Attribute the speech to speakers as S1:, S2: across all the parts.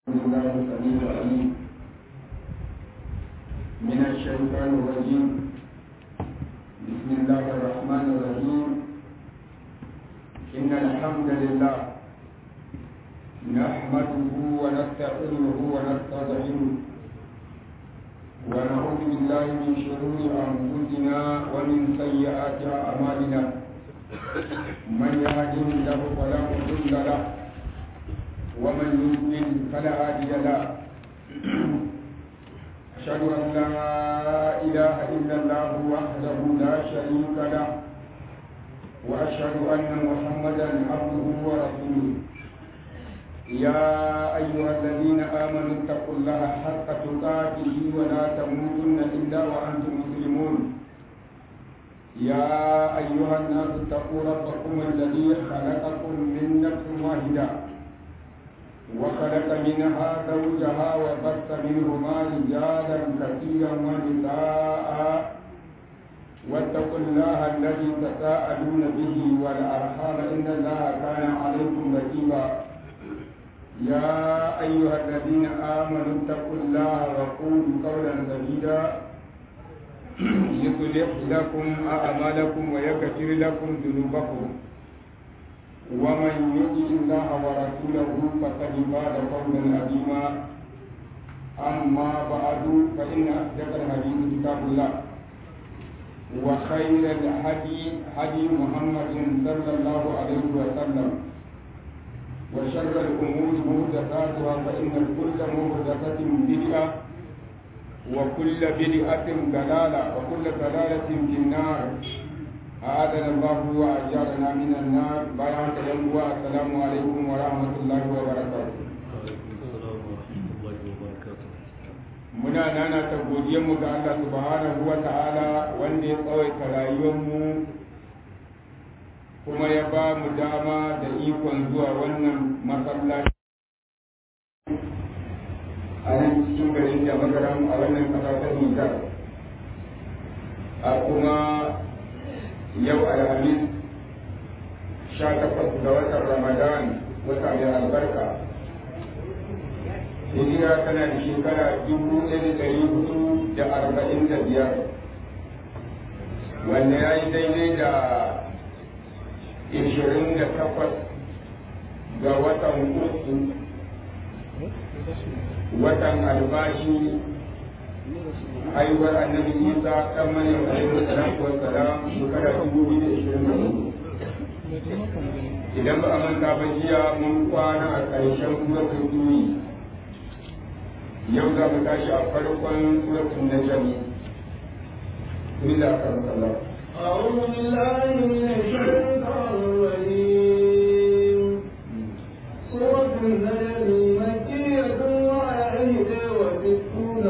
S1: الله السميع العليم من الشيطان الرجيم بسم الله الرحمن الرحيم إن الحمد لله نحمده ونستعينه ونستضعفه ونعوذ بالله من شرور أنفسنا ومن سيئات أعمالنا من يهده الله فلا مضل له ومن يضلل فلا هادي له أشهد أن لا إله إلا الله وحده لا شريك له وأشهد أن محمدا عبده ورسوله يا أيها الذين آمنوا اتقوا الله حق تقاته ولا تموتن إلا وأنتم مسلمون يا أيها الناس اتقوا ربكم الذي خلقكم من نفس واحدة وخلق منها زوجها وبث منهما رجالا كثيرا ونساء واتقوا الله الذي تساءلون به والأرحام إن الله كان عليكم رقيبا يا أيها الذين آمنوا اتقوا الله وقولوا قولا سديدا يصلح لكم أعمالكم ويغفر لكم ذنوبكم ومن يطع الله ورسوله فقد فاز فوزا عظيما أما بعد فإن أصدق الحديث كتاب الله وخير الهدي هدي محمد صلى الله عليه وسلم وشر الأمور محدثاتها فإن كل محدثة بدعة وكل بدعة ضلالة وكل ضلالة في النار أعاذنا الله وأجارنا من النار بيان يوم السلام عليكم ورحمة الله وبركاته muna nana ta mu ga Allah subhanahu wa ta'ala wanda ya tsawaita rayuwarmu kuma ya ba mu dama da ikon zuwa wannan masallaci a nan cikin garin da magaram a wannan ƙasa ta Nijar a kuma yau alhamis sha takwas ga watan ramadan wata mai albarka hijira tana da shekara dubu ɗaya da ɗari hudu da arba'in da biyar wanda ya yi daidai da ishirin da takwas ga watan uku watan albashi haihuwar annabi isa kan mani alaihi salatu wa salam shekara dubu biyu da ishirin da hudu idan ba a manta ba jiya mun kwana a ƙarshen suratul duni yau za mu tashi a farkon suratul najm bismillah karamakallah
S2: أعوذ بالله من الشيطان الرجيم سورة النجم مكية وآية وستون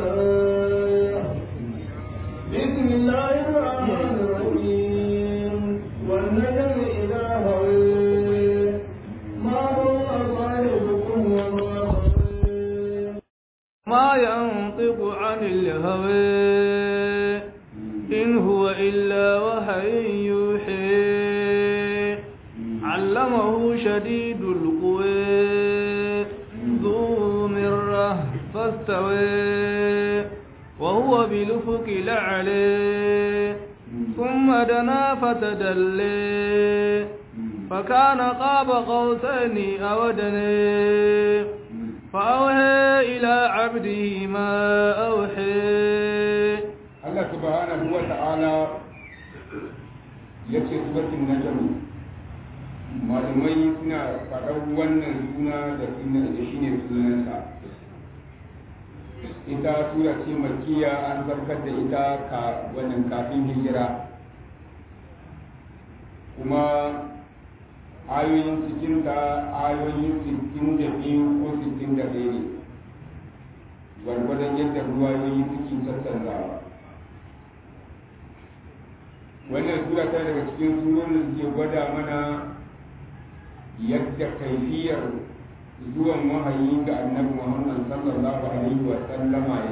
S2: بسم الله الرحمن الرحيم والنجم إذا هوي ما ضل صاحبكم وما غوي ما ينطق عن الهوى إن هو إلا وحي يوحي علمه شديد القوى ذو مرة فاستوى وهو بالأفق الأعلى ثم دنا فتدلي فكان قاب قوسين أو دني فأوحى إلى عبده ما أوحي
S1: Allah subhanahu wa ta'ala ya ce suratul najm malamai suna faɗar wannan suna da suna da shi ne sunansa ita sura ce makiya an zarkar da ita ka wannan kafin hijira kuma ayoyin cikinta ayoyin sittin da biyu ko sittin da ɗaya ne gwargwadon yadda ruwayoyi suke sassanzawa wannan sura ta daga cikin surorin da suke gwada mana yadda kaifiyar zuwan wahayi ga annabi muhammad sallallahu alaihi wa sallama ya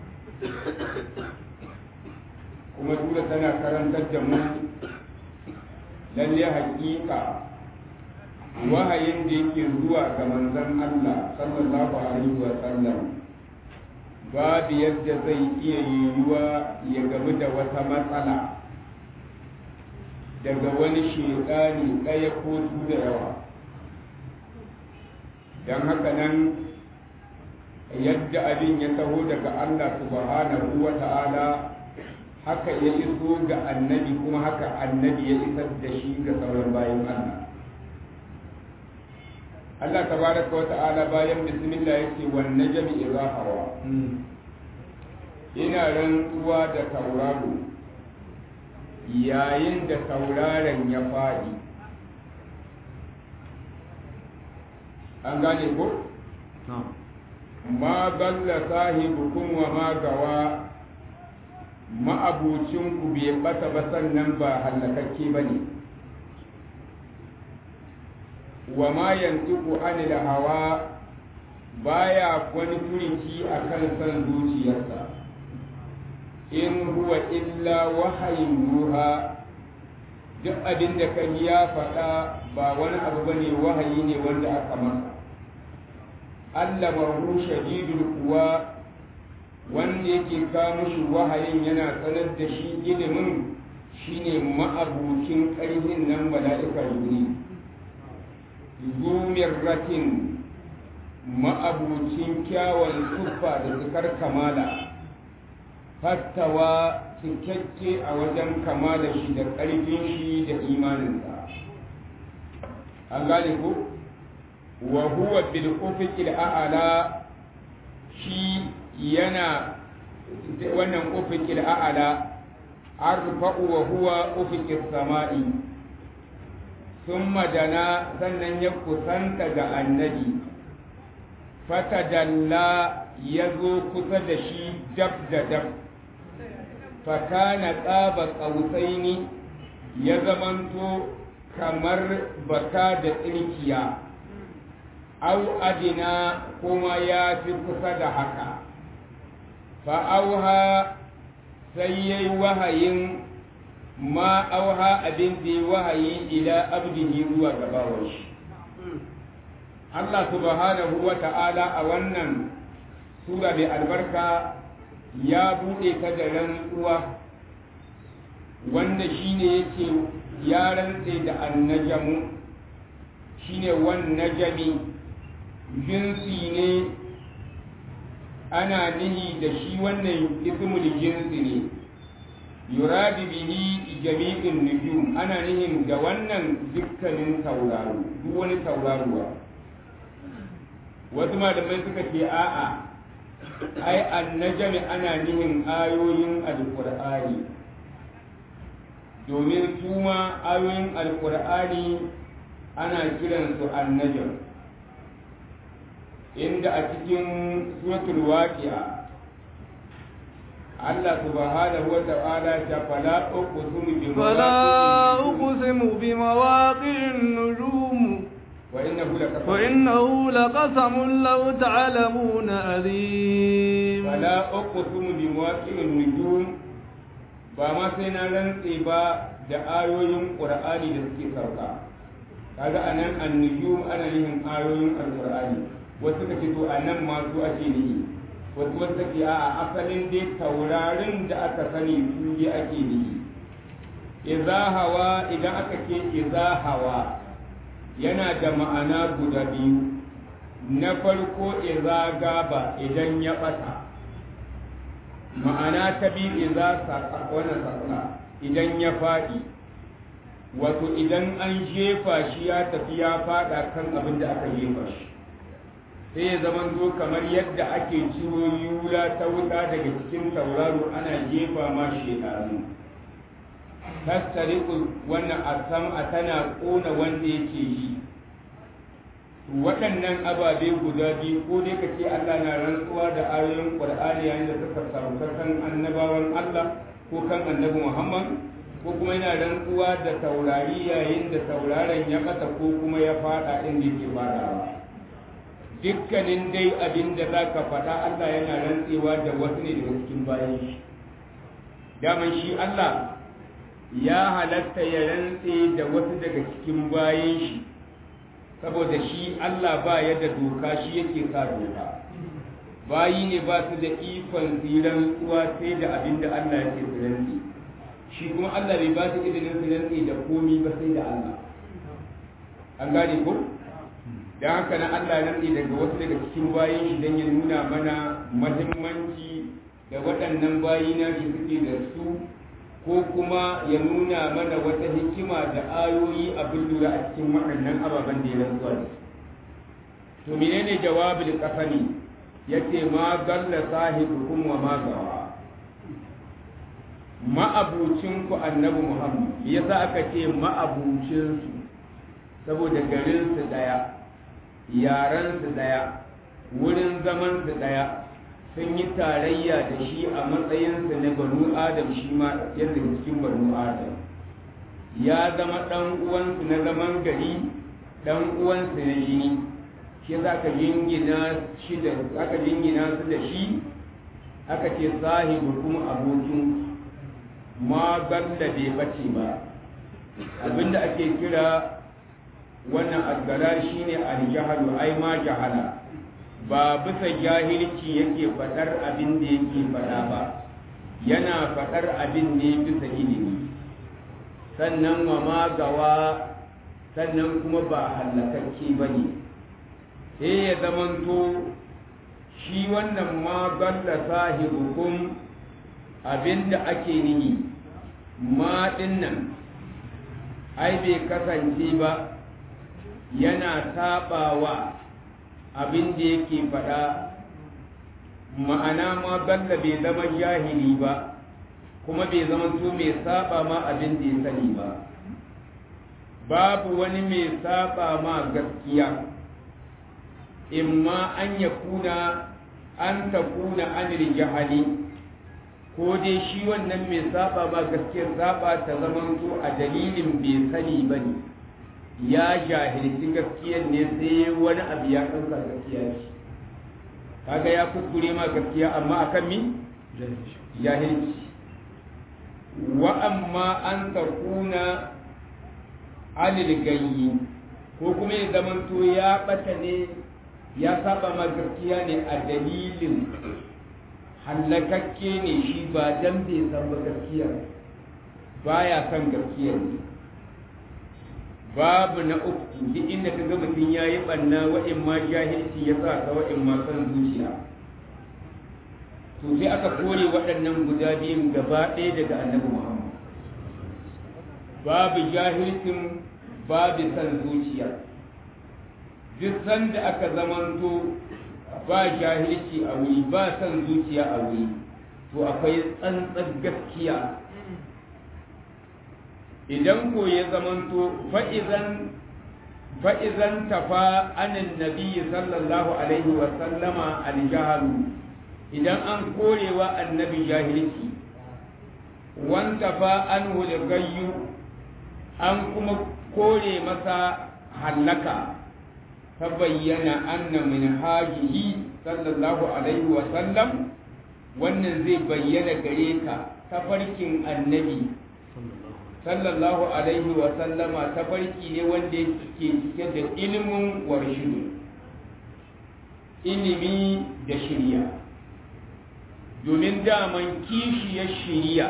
S1: kuma sura tana karantar da mu lalle hakika wahayin da yake zuwa ga manzon Allah sallallahu alaihi wa sallam babu yadda zai iya yiwuwa ya gamu da wata matsala daga wani shekani ɗaya ko su da yawa don haka nan yadda abin ya taho daga Allah subhanahu wa ta'ala haka ya iso ga annabi kuma haka annabi ya isar da shi ga sauran bayan Allah Allah tabaraka wa ta'ala bayan bismillah yake wan najmi idha hawa ina rantsuwa da tauraro yayin da tauraron ya faɗi an gane ko ma balla sahibukum wa ma gawa ma'abucinku bai bata ba sannan ba hallakakke ba ne wa ma yantiku anil hawa baya wani furinci a kan san zuciyarsa in huwa illa wahayin ruha duk abin da kan ya faɗa ba wani abu bane wahayi ne wanda aka masa allamahu shadidul kuwa wanda yake kawo mushi wahayin yana sanar da shi ilimin shine ma'abucin ƙarfin nan mala'ika yuri zumirratin ma'abucin kyawun tuffa da zikar kamala fattawa cikakke a wajen kamala shi da ƙarfin shi da imaninsa an gane ko wa huwa bil ufiqil a'la shi yana wannan ufiqil a'la arfa'u wa huwa ufiqis sama'i thumma dana sannan ya kusanta ga annabi fatadalla ya zo kusa da shi dab da dab fakana tsaba ƙausaini ya zamanto kamar baka da tsirkiya au adina kuma ya fi kusa da haka fa'auha sai ya yi wahayin ma auha abin da ya wahayi ila abdihi zuwa gabawar shi Allah subhanahu wa ta'ala a wannan sura mai albarka ya buɗe ta da rantsuwa wanda shine yake ya rantse da annajamu shine wan najami jinsi ne ana nihi da shi wannan ismul jinsi ne yuradi bihi jami'in nujum ana nihin ga wannan dukkanin tauraro duk wani tauraruwa wasu malamai suka ce a'a ai annajami ana nihin ayoyin alkur'ani domin su ma ayoyin alkur'ani ana kiransu annajam inda a cikin suratul waqi'a Allah subhanahu wa ta'ala ta fala uqsimu bi
S2: فلا أقسم بمواقع النجوم
S1: وإنه لقسم
S2: وإنه لقسم لو تعلمون عظيم
S1: فلا أقسم بمواقع النجوم ba ma sai na rantse ba da ayoyin ƙur'ani da suke sauka kaga anan annujum ana nihin ayoyin alƙur'ani wasu ka ce to anan ma su ake nihi wasu wasu ke a asalin dai taurarin da aka sani su yi ake nihi iza hawa idan aka ce iza hawa yana da ma'ana guda biyu na farko iza gaba idan ya ɓata ma'ana ta biyu iza wani sakuna idan ya faɗi wato idan an jefa shi ya tafi ya faɗa kan abin da aka jefa shi sai ya zama zo kamar yadda ake ciro yula ta wuta daga cikin tauraro ana jefa ma shekaru tattariku wannan asam a tana ƙona wanda yake yi waɗannan ababe guda biyu ko dai ka ce Allah na rantsuwa da ayoyin Qur'ani yayin da suka sauka kan annabawan Allah ko kan annabi Muhammad ko kuma yana rantsuwa da taurari yayin da tauraron ya ɓata ko kuma ya faɗa inda yake faɗawa dukkanin dai abin da za ka faɗa Allah yana rantsewa da wasu ne daga cikin bayan shi daman shi Allah ya halatta ya rantse da wasu daga cikin bayan shi saboda shi Allah ba ya da doka shi yake sa doka bayi ne ba su da ikon tsiran tsuwa sai da abin da Allah yake tsiranci shi kuma Allah bai ba su izinin tsiranci da komi ba sai da Allah an gane ko da haka na Allah ya rantsi daga wasu daga cikin bayin shi don ya nuna mana mahimmanci da waɗannan bayi na shi suke da su ko kuma ya nuna mana wata hikima da ayoyi abin lura a cikin waɗannan ababen da ya rantsuwa da to menene jawabin kasani yace ma galla sahibukum wa ma gawa ma'abucin ku annabi muhammad yasa aka ce ma'abucin su saboda garin su daya yaran su daya wurin zaman su daya sun yi tarayya da shi a matsayinsa na banu adam shi ma yadda cikin banu adam ya zama ɗan uwansu na zaman gari ɗan uwansu na jini shi za ka jingina shi da aka jingina su da shi aka ce sahibu kuma abokin ma galla bai bace ba abinda ake kira wannan asgara shine aljahalu ai ma jahala ba bisa jahilci yake faɗar abin da yake faɗa ba yana faɗar abin ne bisa ilimi sannan wa magawa sannan kuma ba hallakakke ba ne sai ya zamanto shi wannan ma galla sahibukum abin da ake nihi ma nan ai bai kasance ba yana saɓawa abin da yake faɗa ma'ana ma balla bai zama jahili ba kuma bai zama to mai saba ma abin da ya sani ba babu wani mai saba ma gaskiya imma an ya kuna an ta kuna anil jahali ko dai shi wannan mai saba ma gaskiyar saba ta zama to a dalilin bai sani ba ne ya jahilci gaskiyar ne sai wani abu ya ɗauka gaskiya ce kaga ya kuskure ma gaskiya amma akan mi jahilci wa amma an takuna alil gayyi ko kuma ya zamanto ya bata ne ya saba ma gaskiya ne a dalilin hallakakke ne shi ba dan bai san ba gaskiya baya san gaskiya ne babu na uku duk inda ka ga mutum ya yi ɓanna wa'in ma jahilci ya sa ka wa'in ma san zuciya to sai aka kore waɗannan guda biyun gaba ɗaya daga annabi muhammad babu jahilcin babu san zuciya duk sanda aka zamanto ba jahilci a wuri ba san zuciya a wuri to akwai tsantsar gaskiya idan ko ya zamanto fa'izan fa'izan tafa anin nabi sallallahu alaihi wa sallama aljahalu idan an korewa annabi jahilci wanta fa an gayyu an kuma kore masa hallaka ta bayyana anna min hajihi sallallahu alaihi wa sallam wannan zai bayyana gare ka tafarkin annabi sallallahu alaihi wa sallama tafarki ne wanda yake cike da ilimin warshidu ilimi da shirya domin daman kishiyar shirya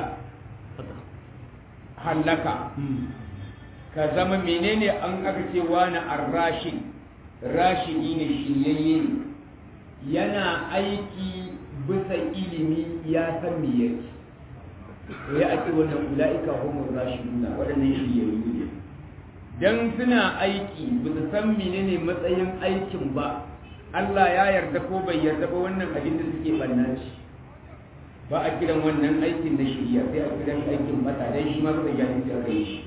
S1: hallaka ka zama menene an aka ce wani arrashin rashidi ne shiryayye ne yana aiki bisa ilimi ya san me yake ya ake wannan ula'ika homo rashiduna waɗannan shiryayyu ne dan suna aiki ba su san menene matsayin aikin ba Allah ya yarda ko bai yarda ba wannan abin da suke banna shi ba a kiran wannan aikin da shirya sai a kiran aikin mata dan shi ma suka gani sai aka yi shi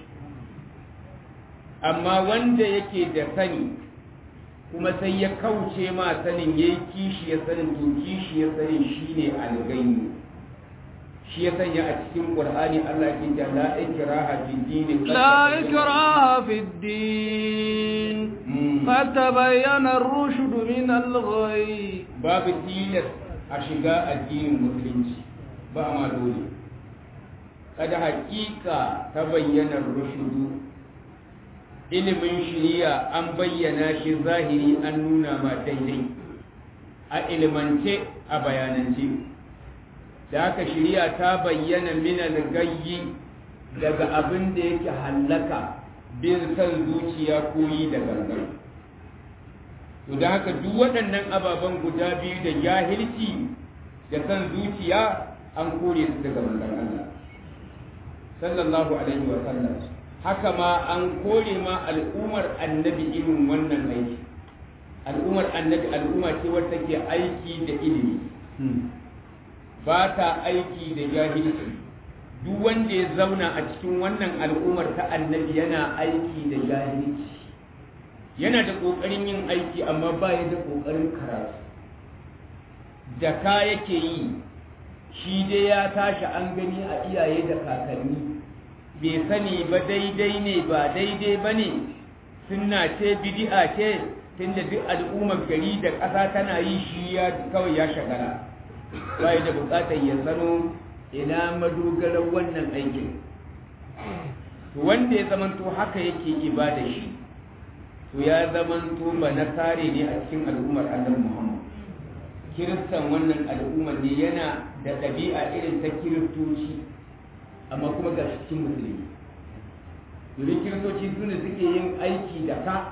S1: amma wanda yake da sani kuma sai ya kauce ma sanin yayi kishi ya sanin to kishi ya sanin shine algaini shi ya sanya a cikin qur'ani Allah ya ce la ikraha fi din
S2: لا إكراه في الدين قد تبين الرشد من الغي
S1: babu tilas a shiga addinin musulunci ba ma dole kada hakika ta bayyana rushudu ilimin shiriya an bayyana shi zahiri an nuna ma daidai a ilimance a bayanance da haka shiriya ta bayyana minal gayyi daga abin da yake hallaka bin san zuciya ko yi da gangan to da haka duk waɗannan ababen guda biyu da jahilci da san zuciya an kore su daga manzon Allah sallallahu alaihi wa sallam haka ma an kore ma al'ummar annabi irin wannan aiki al'ummar annabi al'umma ce wadda ke aiki da ilimi ba ta aiki da jahilci duk wanda ya zauna a cikin wannan al'ummar ta annabi yana aiki da jahilci yana da ƙoƙarin yin aiki amma ba ya da ƙoƙarin karatu da ka yake yi shi dai ya tashi an gani a iyaye da kakanni bai sani ba daidai ne ba daidai ba ne sunna ce bidi'a ce tunda duk al'ummar gari da ƙasa tana yi shi ya kawai ya shagala bai da buƙatar ya sano ina madogarar wannan aikin wanda ya zamanto haka yake ibada shi to ya zamanto ba na tare ne a cikin al'ummar annabi Muhammad kiristan wannan al'ummar ne yana da ɗabi'a irin ta kiristoci amma kuma ga cikin musulmi domin kiristoci su ne suke yin aiki da ka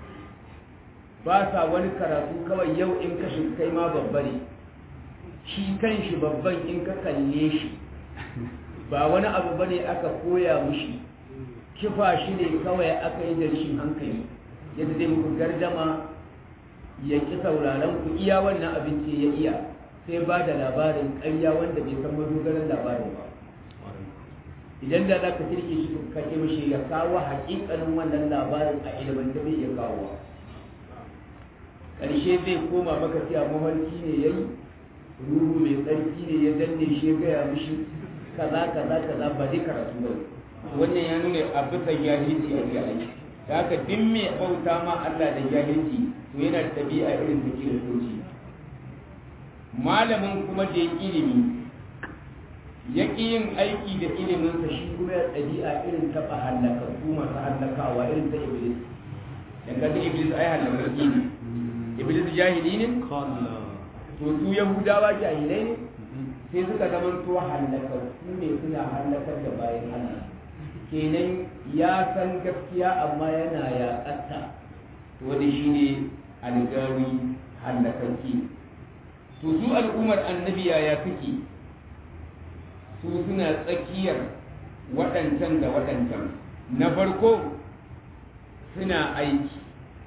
S1: ba sa wani karatu kawai yau in ka kai ma babba ne shi kan shi babban in ka kalle shi ba wani abu ba ne aka koya mushi kifa shi ne kawai aka yi da rashin hankali yadda zai muku gardama ya ki sauraron ku iya wannan abinci ya iya sai ba da labarin ƙarya wanda bai san madogaran labarin ba idan da za ka kirke shi ka ce mashi ya kawo haƙiƙanin wannan labarin a ilimin da bai iya kawo ƙarshe zai koma maka cewa mafarki ne ya yi ruhu mai tsarki ne ya danne shi ya gaya mishi kaza kaza kaza ba dai karatu ba wannan ya nuna a bisa jahilci a ga aiki da haka duk mai bauta ma Allah da jahilci to yana da ɗabi'a irin da kiristoci malamin kuma da ilimi ya ƙi yin aiki da iliminsa shi kuma ya ɗabi'a irin taɓa hallaka su masu hallakawa irin ta iblis dan kaga iblis ai hallakaki ne iblis jahili ne to su yahudawa jahilai ne sai suka zama to hallaka su ne suna hallakar da bayan Allah kenan ya san gaskiya amma yana yaƙatta wanda shi ne algawi hallakaki to su al'ummar annabi ya suke su suna tsakiyar waɗancan da waɗancan na farko suna aiki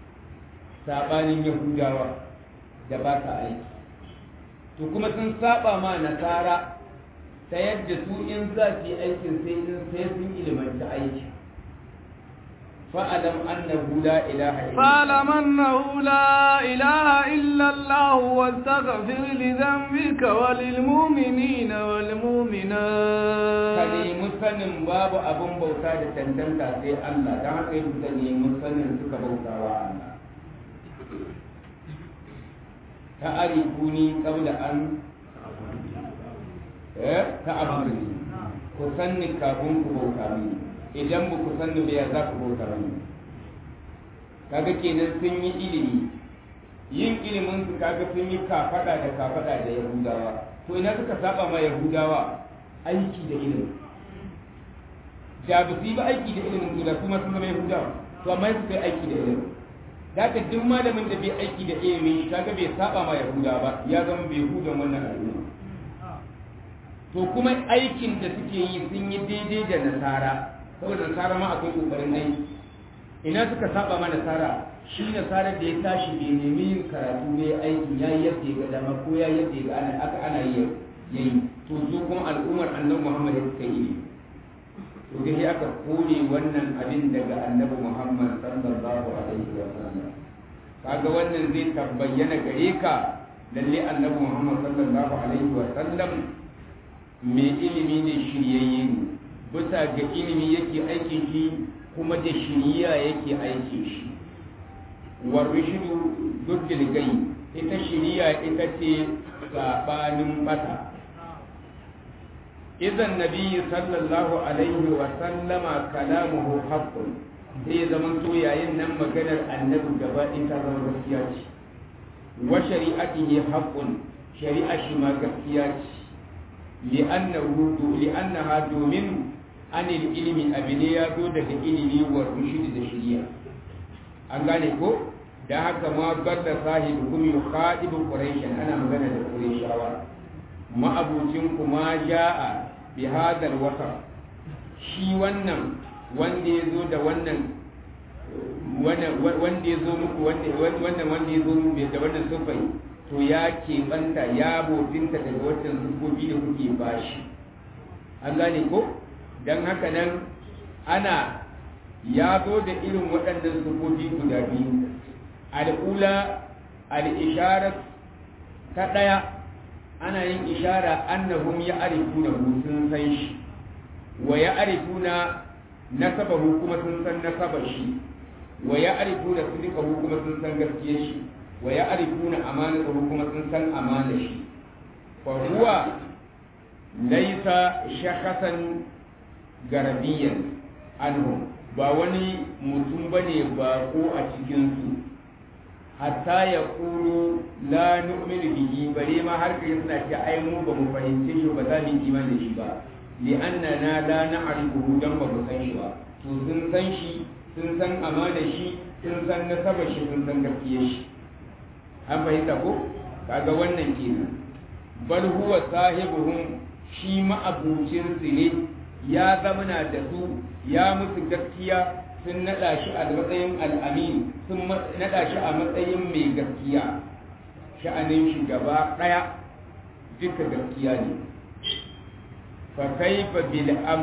S1: saɓanin yahudawa da ba ta aiki to kuma sun saba ma nasara ta yadda su in za su yi aikin sai in sai sun ilimanta aiki fa'alam annahu la ilaha illa
S2: فاعلم أنه لا إله إلا الله واستغفر لذنبك وللمؤمنين
S1: ka
S2: والمؤمنات
S1: nemi sanin babu abin bauta da tantanta sai Allah don haka yi ka nemi sanin suka bauta wa Allah ta arifuni qabla an eh ta abuduni ku sanni kafin ku bauta mini idan ba ku sanni ba ya za ku bauta mini kaga kenan sun yi ilimi yin ilimin su kaga sun yi kafada da kafada da yahudawa to ina suka saba ma yahudawa aiki da ilimi da ba su yi ba aiki da ilimin su da kuma sun zama yahudawa to amma su kai aiki da ilimi da ka duk malamin da bai aiki da ilimi kaga bai saba ma yahudawa ba ya zama bai hudan wannan al'umma to kuma aikin da suke yi sun yi daidai da nasara saboda nasara ma akwai kokarin aiki ina suka saba ma nasara shi nasara da ya tashi bai nemi yin karatu ne aikin ya yi yadda ya ga dama ko ya yadda ya ga ana aka ana yi yayi to su kuma al'ummar annabi Muhammad ya suka yi to dai aka kore wannan abin daga annabi Muhammad sallallahu alaihi wa sallam kaga wannan zai tabbayyana gare ka lalle annabi Muhammad sallallahu alaihi wa sallam mai ilimi ne shiryayye ne bisa ga ilimi yake aikin shi kuma da shiriya yake aikin shi warishidu duddil gai ita shiriya ita ce sabanin bata idan nabi sallallahu alaihi wa sallama kalamuhu haqqun zai zama to yayin nan maganar annabi gaba ɗin ta zama gaskiya ce wa shari'atihi haqqun shari'a shi ma gaskiya ce li'annahu li'annaha domin anil ilmi abine ya zo daga ilimi wa rushd da shari'a an gane ko da haka ma balla sahibu kum yukhadibu quraish ana magana da qurayshawa ma abucin kuma ja'a bi hadal wasa shi wannan wanda ya zo da wannan wanda ya zo muku wannan wanda ya zo muku da wannan sufai to ya keɓanta ya bofinta daga wancan sufofi da kuke bashi an gane ko don haka nan ana ya zo da irin waɗannan sufofi guda biyu al'ula al'isharar ta ɗaya ana yin ishara annahum ya arifuna sun san shi wa ya arifuna nasabahu kuma sun san nasabar shi wa ya arifuna sidikahu kuma sun san gaskiyar shi wa ya arifuna amanatahu kuma sun san amana shi fa huwa laisa shakhasan garabiyan anhum ba wani mutum bane ba ko a cikin su hatta ya kuru la nu'minu bihi bare ma har kai suna ce ai mu ba mu fahimce shi ba za mu yi imani da shi ba li annana la na'rifuhu dan ba mu san shi ba to sun san shi sun san amana shi sun san nasaba shi sun san gaskiyar shi an fahimta ko kaga wannan kenan bal huwa sahibuhum shi ma'abucin su ne ya zamana da su ya musu gaskiya sun naɗa shi a matsayin al'amin sun naɗa shi a matsayin mai gaskiya sha'anin shi gaba ɗaya duka gaskiya ne fa kaifa bil am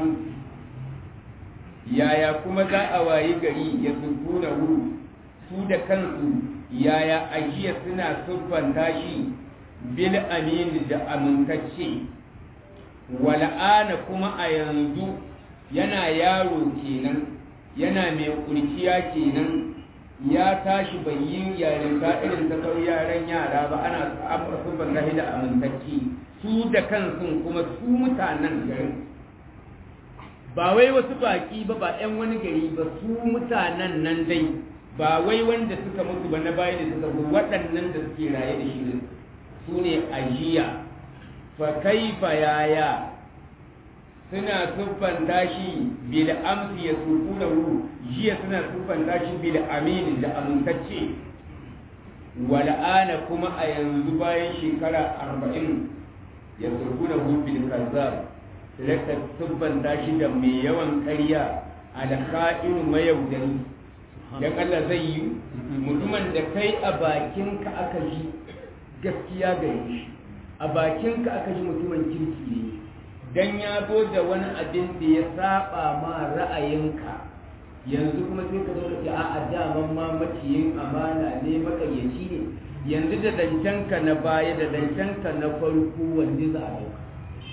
S1: yaya kuma za a wayi gari ya sunkuna hu su da kansu yaya ajiya suna siffanta shi bil amin da amintacce wal'ana kuma a yanzu yana yaro kenan yana mai kurciya kenan ya tashi bai yi yarinta irin ta sau yaran yara ba ana siffanta shi da amintacce su da kansu kuma su mutanen garin ba wai wasu baki ba ba 'yan wani gari ba su mutanen nan dai ba wai wanda suka mutu ba na baya da suka zo waɗannan da suke raye da shi su ne ajiya fa kaifa yaya suna siffanta shi bil amsi ya suku da hu jiya suna siffanta shi bil amin da amintacce wal'ana kuma a yanzu bayan shekara arba'in ya suku da hu bil kazzab raka siffanta shi da mai yawan ƙarya alkha'in mayaudari dan Allah zai yi mutumin da kai a bakinka aka ji gaskiya gare shi a bakinka aka ji mutumin kirki ne dan ya zo da wani abin da ya saba ma ra'ayinka yanzu kuma sai ka zo ka ce a'a daman ma maciyin amana ne makayyaci ne yanzu da dancenka na baya da dancenka na farko wanda za a dauka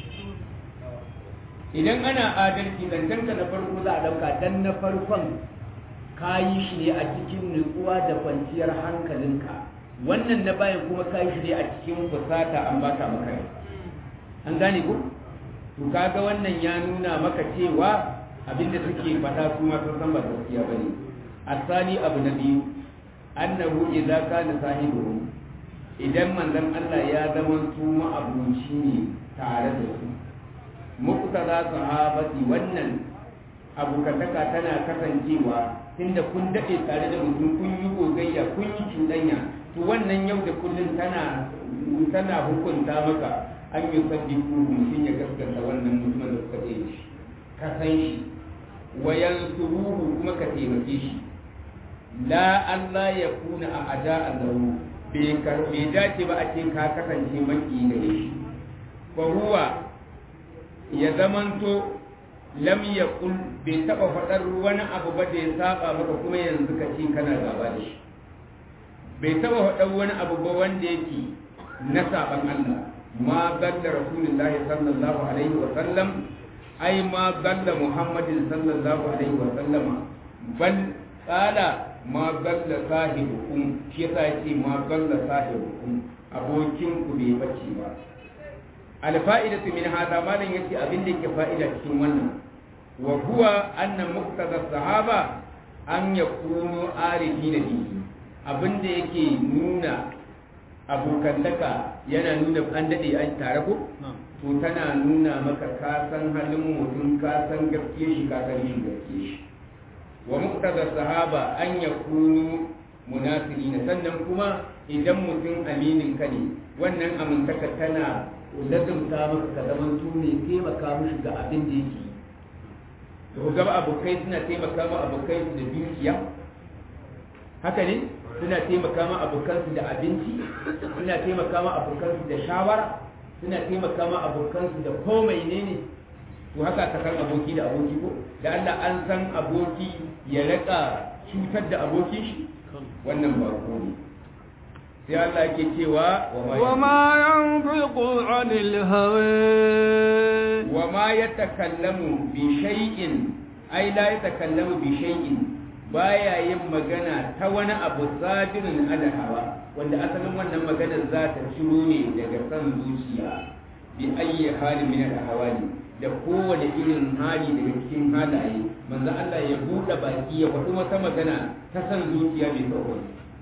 S1: idan ana adalci dancenka na farko za a dauka dan na farkon ka yi shi ne a cikin nutsuwa da kwanciyar hankalinka wannan na bayan kuma ka yi shi ne a cikin fusata an baka maka an gane ku to kaga wannan ya nuna maka cewa abinda suke faɗa su ma sun san ba gaskiya bane asali abu na biyu annahu idza kana sahibu idan manzon Allah ya zama su ma abuci ne tare da su muqtada sahabati wannan abokantaka tana kasancewa tunda kun daɗe tare da mutum kun yi gogayya kun yi cuɗanya to wannan yau da kullum tana tana hukunta maka an yi saddiku mutum ya gaskata wannan mutumin da suka tsaye shi ka san shi wa yansuruhu kuma ka taimake shi la Allah ya kuna a ada Allahu bai bai dace ba a ce ka kasance maki gare shi fa huwa ya zamanto lam yaqul bai taba faɗar wani abu ba da ya saba maka kuma yanzu ka ce kana gaba da shi bai taba faɗar wani abu ba wanda yake na saban Allah ma dalla rasulullahi sallallahu alaihi wa sallam ai ma dalla muhammadin sallallahu alaihi wa sallama bal qala ma dalla sahibukum shi yasa yace ma dalla sahibukum abokin ku bai bace ba alfa'idatu min hada malan yace abin da yake fa'ida cikin wannan wa huwa anna muqtada sahaba
S3: an ya kuno arifi na bihi abinda yake nuna abokantaka yana nuna an daɗe an tare ko to tana nuna maka ka san halin mutum ka san gaskiya shi ka san yin gaskiya shi wa muqtada sahaba an yakunu munasirina sannan kuma idan mutum aminin ka ne wannan amintaka tana lazumta maka ka zaman tuni taimaka mushi ga abin da yake to ga abokai suna taimaka ma abokai su da dukiya haka ne suna taimaka ma abokansu da abinci suna taimaka ma abokansu da shawara suna taimaka ma abokansu da komai ne ne to haka ta kan aboki da aboki ko da Allah an san aboki ya raka cutar da abokin shi wannan ba ko ne sai Allah ke cewa
S2: wa ma yanfiqu anil hawa
S3: wa ma yatakallamu bi shay'in ai la yatakallamu bi shay'in baya yin magana ta wani abu sadirin ala hawa wanda asalin wannan maganar za ta ciro ne daga san zuciya bi ayyi halin min al hawali da kowane irin hali daga cikin halaye manzo Allah ya buɗe baki ya faɗi wata magana ta san zuciya mai tsawo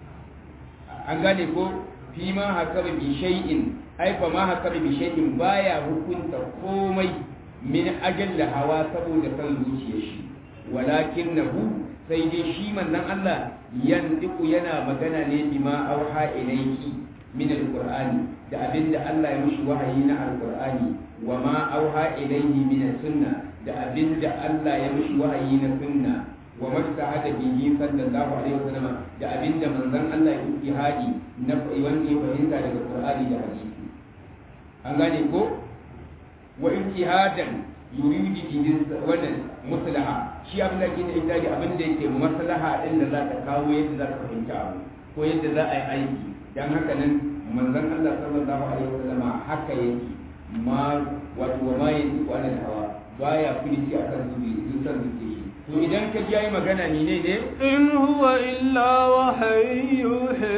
S3: an gane ko fi ma haka bi shay'in ai fa ma haka bi shay'in baya hukunta komai min ajal hawa saboda san zuciyar shi walakinahu sai dai shi manzon Allah yandiku yana magana ne bima auha ilayki min alqur'ani da abinda Allah ya mishi wahayi na alqur'ani wa ma auha ilayhi min sunna da abinda Allah ya mishi wahayi na sunna wa mastahada bihi sallallahu alaihi wasallam da abinda manzon Allah ya yi hadi na wanda ya fahimta daga qur'ani da hadisi an gane ko wa ijtihadan yuridi bihi wannan maslaha shi abin da ke da ita abin da yake maslaha din da za ta kawo yadda za ka fahimta abu ko yadda za a yi aiki dan haka nan manzon Allah sallallahu alaihi wasallam haka yake ma wato wa ma yanzu ala hawa baya filici akan zubi dukkan zubi to idan ka ji yayi magana ni ne ne
S2: in huwa illa wahyu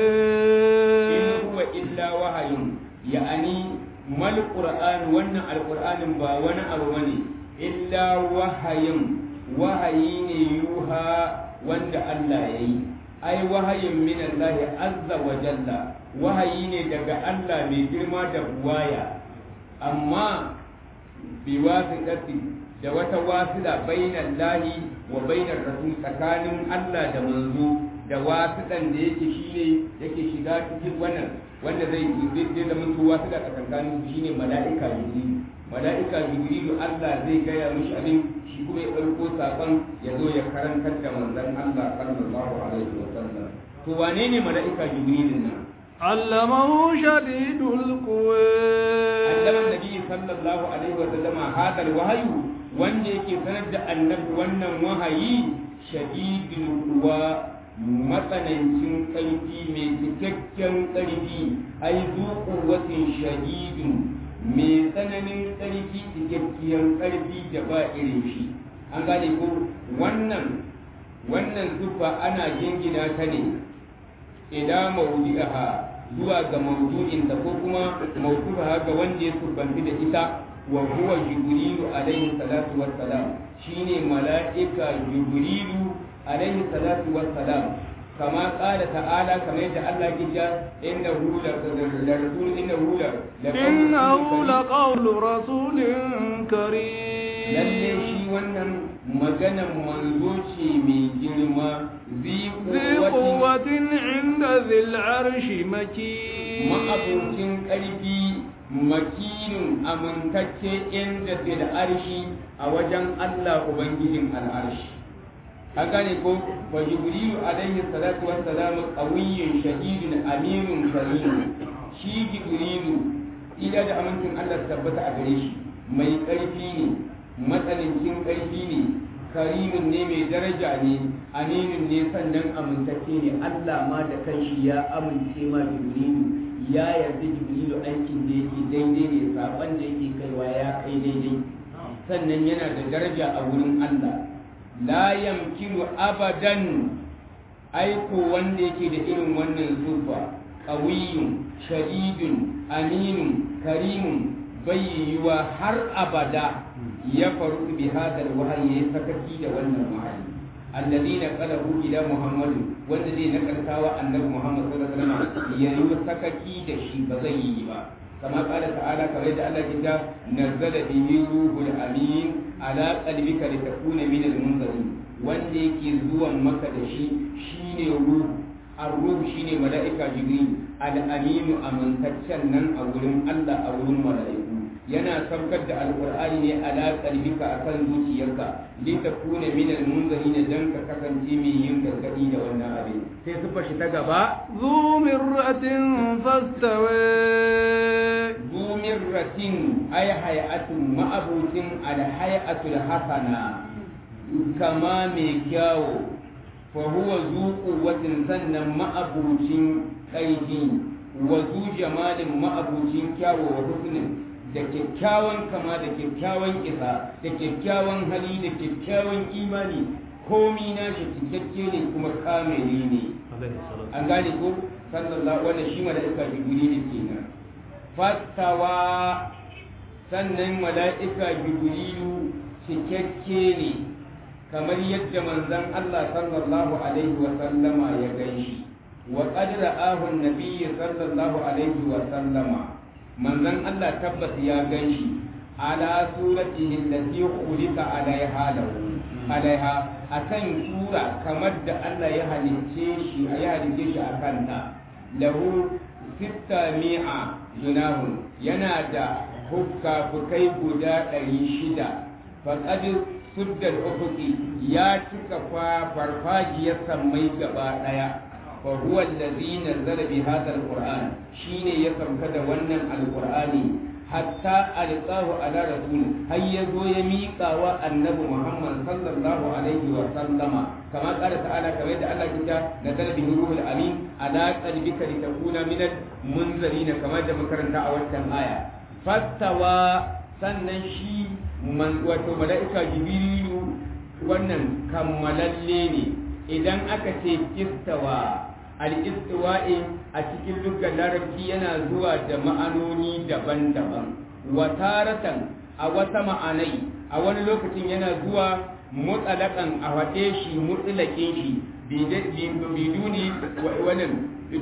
S3: in huwa illa wahayun ya'ani mal qur'an wannan alqur'anin ba wani abu bane illa wahayin wahayi ne yuha wanda Allah ya yi ai wahayin min Allah azza wa jalla wahayi ne daga Allah mai girma da buwaya amma bi wasiqati da wata wasila bainan lahi wa bainar rasul tsakanin Allah da manzo da wasiɗan da yake shine yake shiga cikin wannan wanda zai zai zama tuwa wasila tsakanin shine mala'ika jibril mala'ika jibrilu Allah zai gaya mishi abin shi kuma ya ɗauko saƙon ya zo ya karantar da manzon Allah sallallahu alaihi wa sallam to wane ne mala'ika jibrilin nan
S2: علمه شديد القوى
S3: علم النبي صلى الله عليه وسلم هذا الوحي wanda yake sanar da annabi wannan wahayi shadidul kuwa matsanancin ƙarfi mai cikakken ƙarfi ai zuƙuwatin shadidun mai tsananin ƙarfi cikakkiyar ƙarfi da ba irin shi an gane ko wannan wannan zufa ana jingina ta ne ila maudi'aha zuwa ga maudu'inta ko kuma maudu'aha ga wanda ya surbanci da ita wa huwa jibrilu alaihi salatu wassalam shine mala'ika jibrilu alaihi salatu wassalam kama qala ta'ala kamar yadda Allah ya ce innahu la rasul innahu la
S2: innahu la qawlu rasulin karim
S3: lalle shi wannan maganan manzo ce mai girma zi
S2: quwwatin inda zil arshi makin
S3: ma'abucin ƙarfi makinin amintacce inda fil arshi a wajen Allah ubangijin al'arshi an gane ko wa jibrilu alaihi salatu wassalam qawiyyun shahidun aminun karim shi jibrilu ila da amincin Allah tabbata a gare shi mai ƙarfi ne matsanancin ƙarfi ne karimin ne mai daraja ne aminin ne sannan amintacce ne Allah ma da kanshi ya amince ma jibrilu ya yarda jibrilu aikin da yake daidai ne saban da yake kaiwa ya kai daidai sannan yana da daraja a wurin Allah la yamkinu abadan aiko wanda yake da irin wannan sufa qawiyyun shadidun aminun karimun bai yiwa har abada ya faru bi hadal wahayi ya sakaki da wannan wahayi alladina qalahu ila muhammad wanda zai nakaltawa annabi muhammad sallallahu alaihi wasallam yayi sakaki da shi ba zai yi ba kama qala ta'ala kamar da Allah kinta nazzala bihi ruhul amin ala qalbika litakuna min al-munzirin wanda yake zuwan maka da shi shine ruhu ar-ruh shine mala'ika jibril al-amin amintaccen nan a wurin Allah a wurin mala'iku yana saukar da alqur'ani ne ala qalbika akan zuciyarka li takuna min al-munzirin dan ka kasance mai yin gargadi da wannan abin sai su fashi ta gaba
S2: ذو مرة فاستوى
S3: ذو مرة أي هيئة مأبوت الهيئة الحسنة كما ميكاو فهو ذو قوة سنة مأبوت أيدي وذو جمال مأبوت كاو وحسن da kyakkyawan kama da kyakkyawan isa da kyakkyawan hali da kyakkyawan imani komi na shi cikakke ne kuma kamili ne an gane ko sallallahu wannan shi mala'ika jibrilu kenan fastawa sannan mala'ika jibrilu cikakke ne kamar yadda manzon Allah sallallahu alaihi wa sallama ya gani wa qad ra'ahu an-nabiy sallallahu alaihi wa sallama manzon Allah tabbas ya ganshi ala suratihi allati khuliqa alaiha lahu alaiha akan sura kamar da Allah ya halicce shi ya halicce shi akan ta lahu sitta mi'a junahun yana da hukka-fukai guda ɗari shida faƙad suddal ufuki ya cika farfajiyar sammai gaba ɗaya fa huwa allazi nazzala bi hadha alquran shine ya sauka da wannan alqur'ani hatta alqahu ala rasul har ya zo ya miƙa wa annabi muhammad sallallahu alaihi wa sallama kama qala ta'ala kamar da Allah kita na talbi ruhul amin ala qalbika litakuna min munzirin kamar da makaranta a wannan aya fastawa sannan shi man wato malaika jibrilu wannan kammalalle ne idan aka ce istawa al-istiwa'i a cikin dukkan larabci yana zuwa da ma'anoni daban-daban wataratan a wata ma'anai a wani lokacin yana zuwa mutsalakan a faɗe shi mutsalakin shi biduni wannan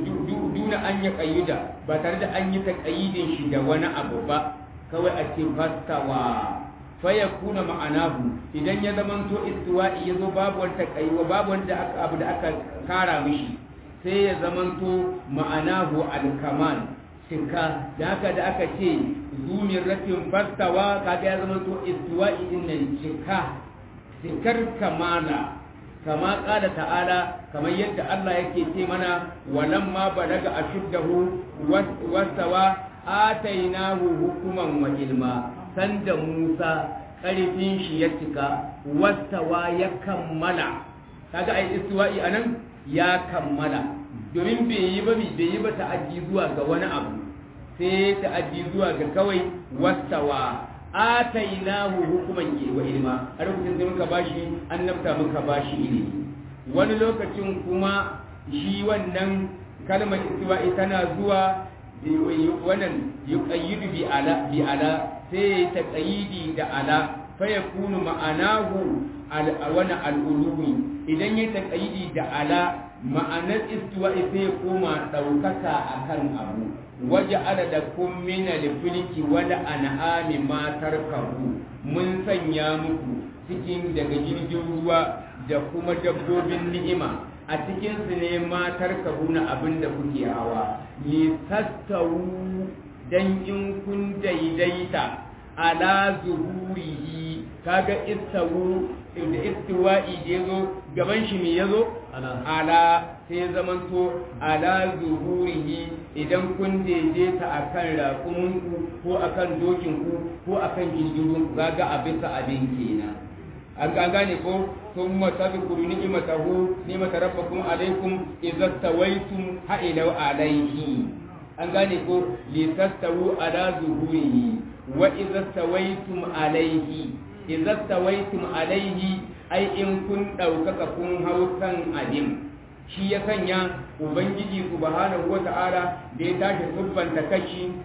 S3: duna an yi ƙayyuda ba tare da an yi taƙayyidin shi da wani abu ba kawai a ce fastawa faya kuna ma'anahu idan ya zamanto istiwa'i ya zo babu wani taƙayyuwa babu wani abu da aka kara mishi sai ya zamanto ma'anahu alkamal cika da haka da aka ce zumin ratin fastawa kaga ya zamanto istiwa'i din nan cika cikar kamala kama ƙada ta'ala kamar yadda Allah yake ce mana walamma balaga ashuddahu wastawa atainahu hukuman wa ilma sanda Musa ƙarfin shi ya cika wastawa ya kammala kaga ai istiwa'i anan ya kammala domin bai yi ba bai yi ba ta'addi zuwa ga wani abu sai ta'addi zuwa ga kawai wastawa atainahu hukuman wa ilma a lokacin da muka bashi annabta muka bashi ilimi wani lokacin kuma shi wannan kalmar istiwa'i tana zuwa wannan yuqayyidu bi ala bi ala sai ya taqayyidi da ala fa yakunu ma'anahu wani al'uluwi idan ya taqayyidi da ala ma'anar istiwa'i sai ya koma ɗaukaka akan abu waje da kun mina da filiki wada an'ami matar kahu mun sanya muku cikin daga jirgin ruwa da kuma dabbobin ni'ima a cikinsu ne matar kahu na abin da kuke hawa ni tattawu dan in kun daidaita ala zuhurihi kaga istawu da istiwa'i da yazo gaban shi me yazo ala sai zamanto ala zuhurihi idan kun daidaita akan raƙuminku ko akan dokinku ko akan jirgin kaga a bisa abin kenan an gane ko sun matazkuru ni'matahu ni'mata rabbakum alaikum idza tawaitum ha'ilau alaihi an gane ko li tastawu ala zuhurihi wa idza tawaitum alaihi idza tawaitum alaihi ai in kun ɗaukaka kun hau kan abin shi ya sanya ubangiji subhanahu wata'ala da ya tashi tubbanta kashi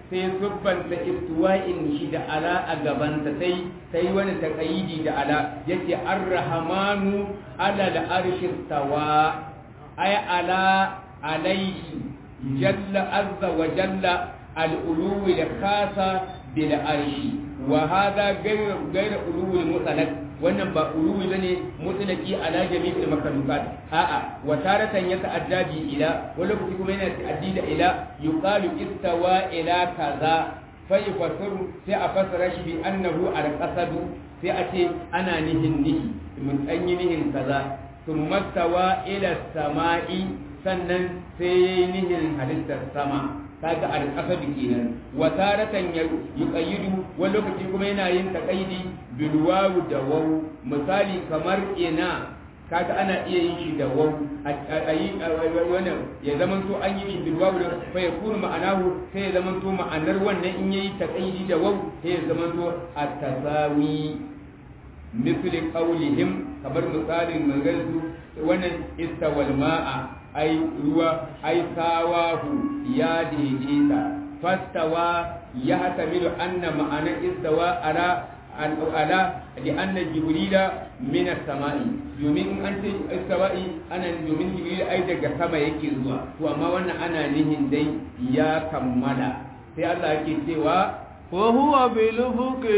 S3: sai subbanta istiwa'in shi da ala a gabansa sai sai wani taqayidi da ala yace ar-rahmanu ala al-arshi tawa ay ala alayhi jalla azza wa jalla al-uluwi al-khasa bil arshi wa hadha ghayr ghayr uluwi mutlaq wannan ba uluwi bane mutlaqi ala jami'il makhluqat a'a wa taratan ya ta'adda bi ila wani lokaci kuma yana ta'addi da ila yuqalu istawa ila kaza fa yafasiru sai a fasara shi bi annahu al-qasadu sai a ce ana nihin nihi mun an yi nihin kaza thumma stawa ila sama'i sannan sai nihin halittar sama kaga al-qasad kenan wa taratan yuqayyidu wani lokaci kuma yana yin taqaidi bil wawu da waw misali kamar ina kaga ana iya yin shi da waw ayi wannan ya zaman to an yi shi bil wawu da fa yakunu ma'anahu sai ya zaman to ma'anar wannan in yayi taqaidi da waw sai ya zaman to at-tasawi misli qawlihim kamar misalin magansu wannan istawal ma'a ai ruwa ai sawahu ya daidaita fastawa ya hatamilu anna ma'ana istawa ala ala li anna jibrila min as-sama'i domin an ce istawa'i ana domin jibril ai daga sama yake zuwa to amma wannan ana nihin dai ya kammala sai Allah yake cewa
S2: wa huwa bil ufuqi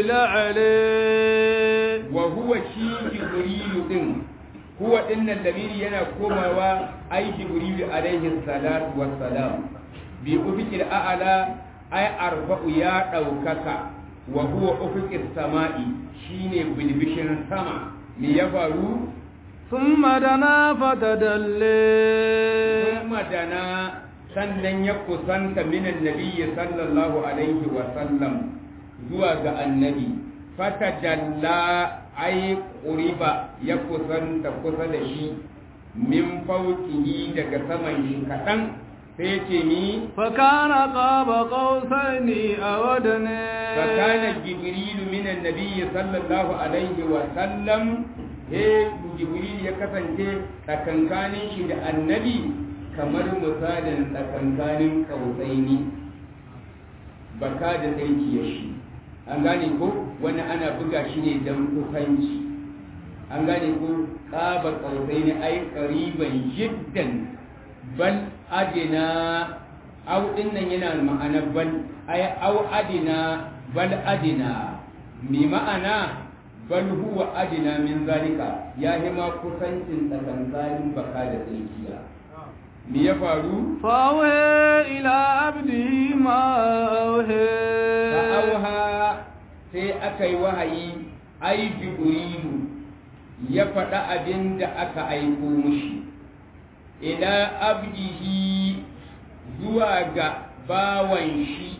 S2: la'ala
S3: wa huwa shi jibril din huwa dinnan lamiri yana komawa ai jibril alaihi salatu wassalam bi ufiqil a'la ai arba'u ya daukaka wa huwa ufiqis sama'i shine bilbishin sama me ya faru
S2: thumma dana fatadalla
S3: thumma dana sannan ya kusanta minan nabiyyi sallallahu alaihi wa sallam zuwa ga annabi fatadalla ai ƙuriba ya kusanta kusa da shi min faukihi daga saman shi kaɗan sai ce ni
S2: fakana qaba qausaini awadna
S3: fakana jibrilu min annabi sallallahu alaihi wa sallam he jibril ya kasance tsakankanin shi da annabi kamar misalin tsakankanin kausaini baka da tsarki ya shi an gane ko wani ana buga shi ne don kusanci an gane ko ƙaba ƙausai ne ai ƙariban jiddan bal adina au din nan yana ma'ana bal ai au adina bal adina mi ma'ana bal huwa adina min zalika ya hima kusancin tsakankanin baka da tsakiya me ya faru
S2: fawe ila abdi ma
S3: fa'auha sai aka yi wahayi ai jibrilu ya faɗa abin da aka aiko mushi ila abdihi zuwa ga bawan shi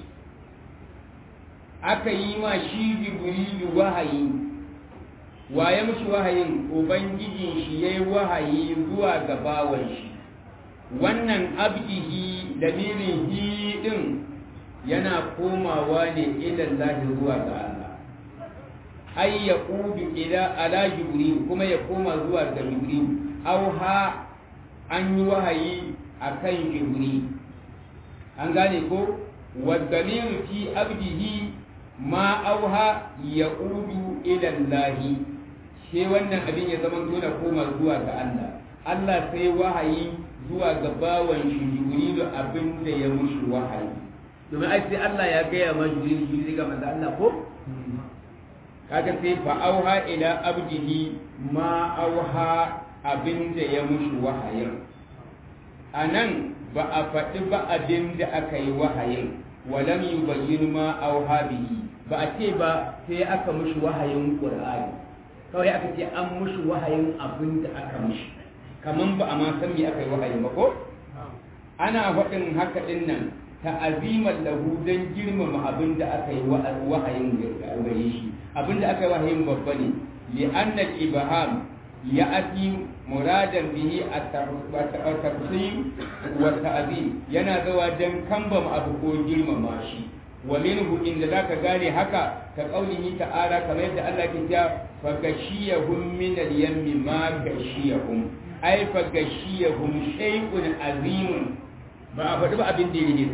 S3: aka yi ma shi jibrilu wahayi waye mushi wahayin ubangijin shi ya yi wahayi zuwa ga bawan shi wannan abdihi dalilin hi din yana komawa ne ilallahi zuwa ga Allah ai ya kudu ila ala jibril kuma ya koma zuwa ga jibril auha an yi wahayi akan jibril an gane ko wadalilu fi abdihi ma auha ya kudu ilallahi sai wannan abin ya zama tona koma zuwa ga Allah Allah sai wahayi zuwa ga bawan shi jibrilu abin da ya mushi wahayi domin ai sai Allah ya gaya ma jibril shi zai ga manzo Allah ko kaga sai fa auha ila abdihi ma auha abin da ya mushi wahayin anan ba a faɗi ba abin da aka yi wahayin walam yubayyin ma auha bihi ba a ce ba sai aka mushi wahayin qur'ani kawai aka ce an mushi wahayin abin da aka mushi kaman ba a ma san me aka yi wahayin ba ko ana faɗin haka ɗin nan ta'aziman lahu dan girmama abin da aka yi wahayin gare shi abin da aka yi wahayin babba ne li anna ibham ya ati muradan bihi at-tafsir wa ta'zim yana zawa dan kambama abu ko girmama shi wa minhu inda zaka gane haka ka qaulihi ta'ala kamar yadda Allah ke cewa fa gashiyahum min al-yammi ma gashiyahum ay fa gashiyahum shay'un azimun ba a faɗi ba abin da yake sun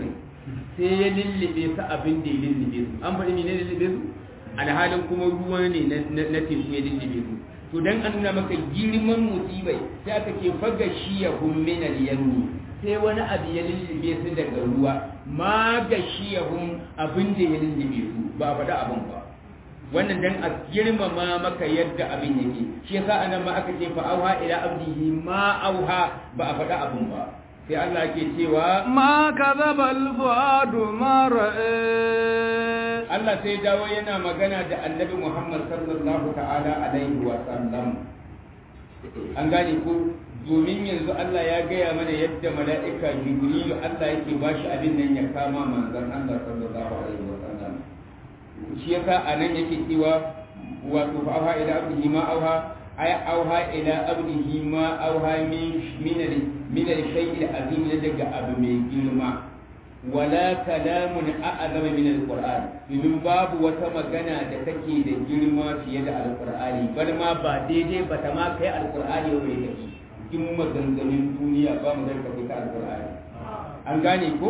S3: sai ya lullube su abin da ya lullube su an faɗi ne lullube su alhalin kuma ruwa ne na teku ya lullube su to dan an nuna maka girman musibai sai aka ce faga shi ya min al-yammi sai wani abu ya lullube su daga ruwa ma ga shi ya abin da ya lullube su ba a faɗa abin ba wannan dan a girmama maka yadda abin yake shi yasa anan ma aka ce fa auha ila abdihi ma auha ba a faɗa abin ba sai Allah ke cewa
S2: ma kadhaba al-fuadu ma ra'a
S3: Allah sai dawo yana magana da Annabi Muhammad sallallahu ta'ala alaihi wa sallam an gane ko domin yanzu Allah ya gaya mana yadda mala'ika Jibrilu Allah yake bashi abin nan ya kama manzon Allah sallallahu alaihi wa sallam shi yasa anan yake cewa wato fa auha ila abdihi ma auha ay auha ila abdihi ma auha min min min al-shay'i al-azim daga abu mai girma wala kalamun a'azama min al-qur'an domin babu wata magana da take da girma fiye da al-qur'ani bar ma ba daidai ba ta ma kai al-qur'ani wai da shi cikin maganganun duniya ba mu zarka kai al-qur'ani an gane ko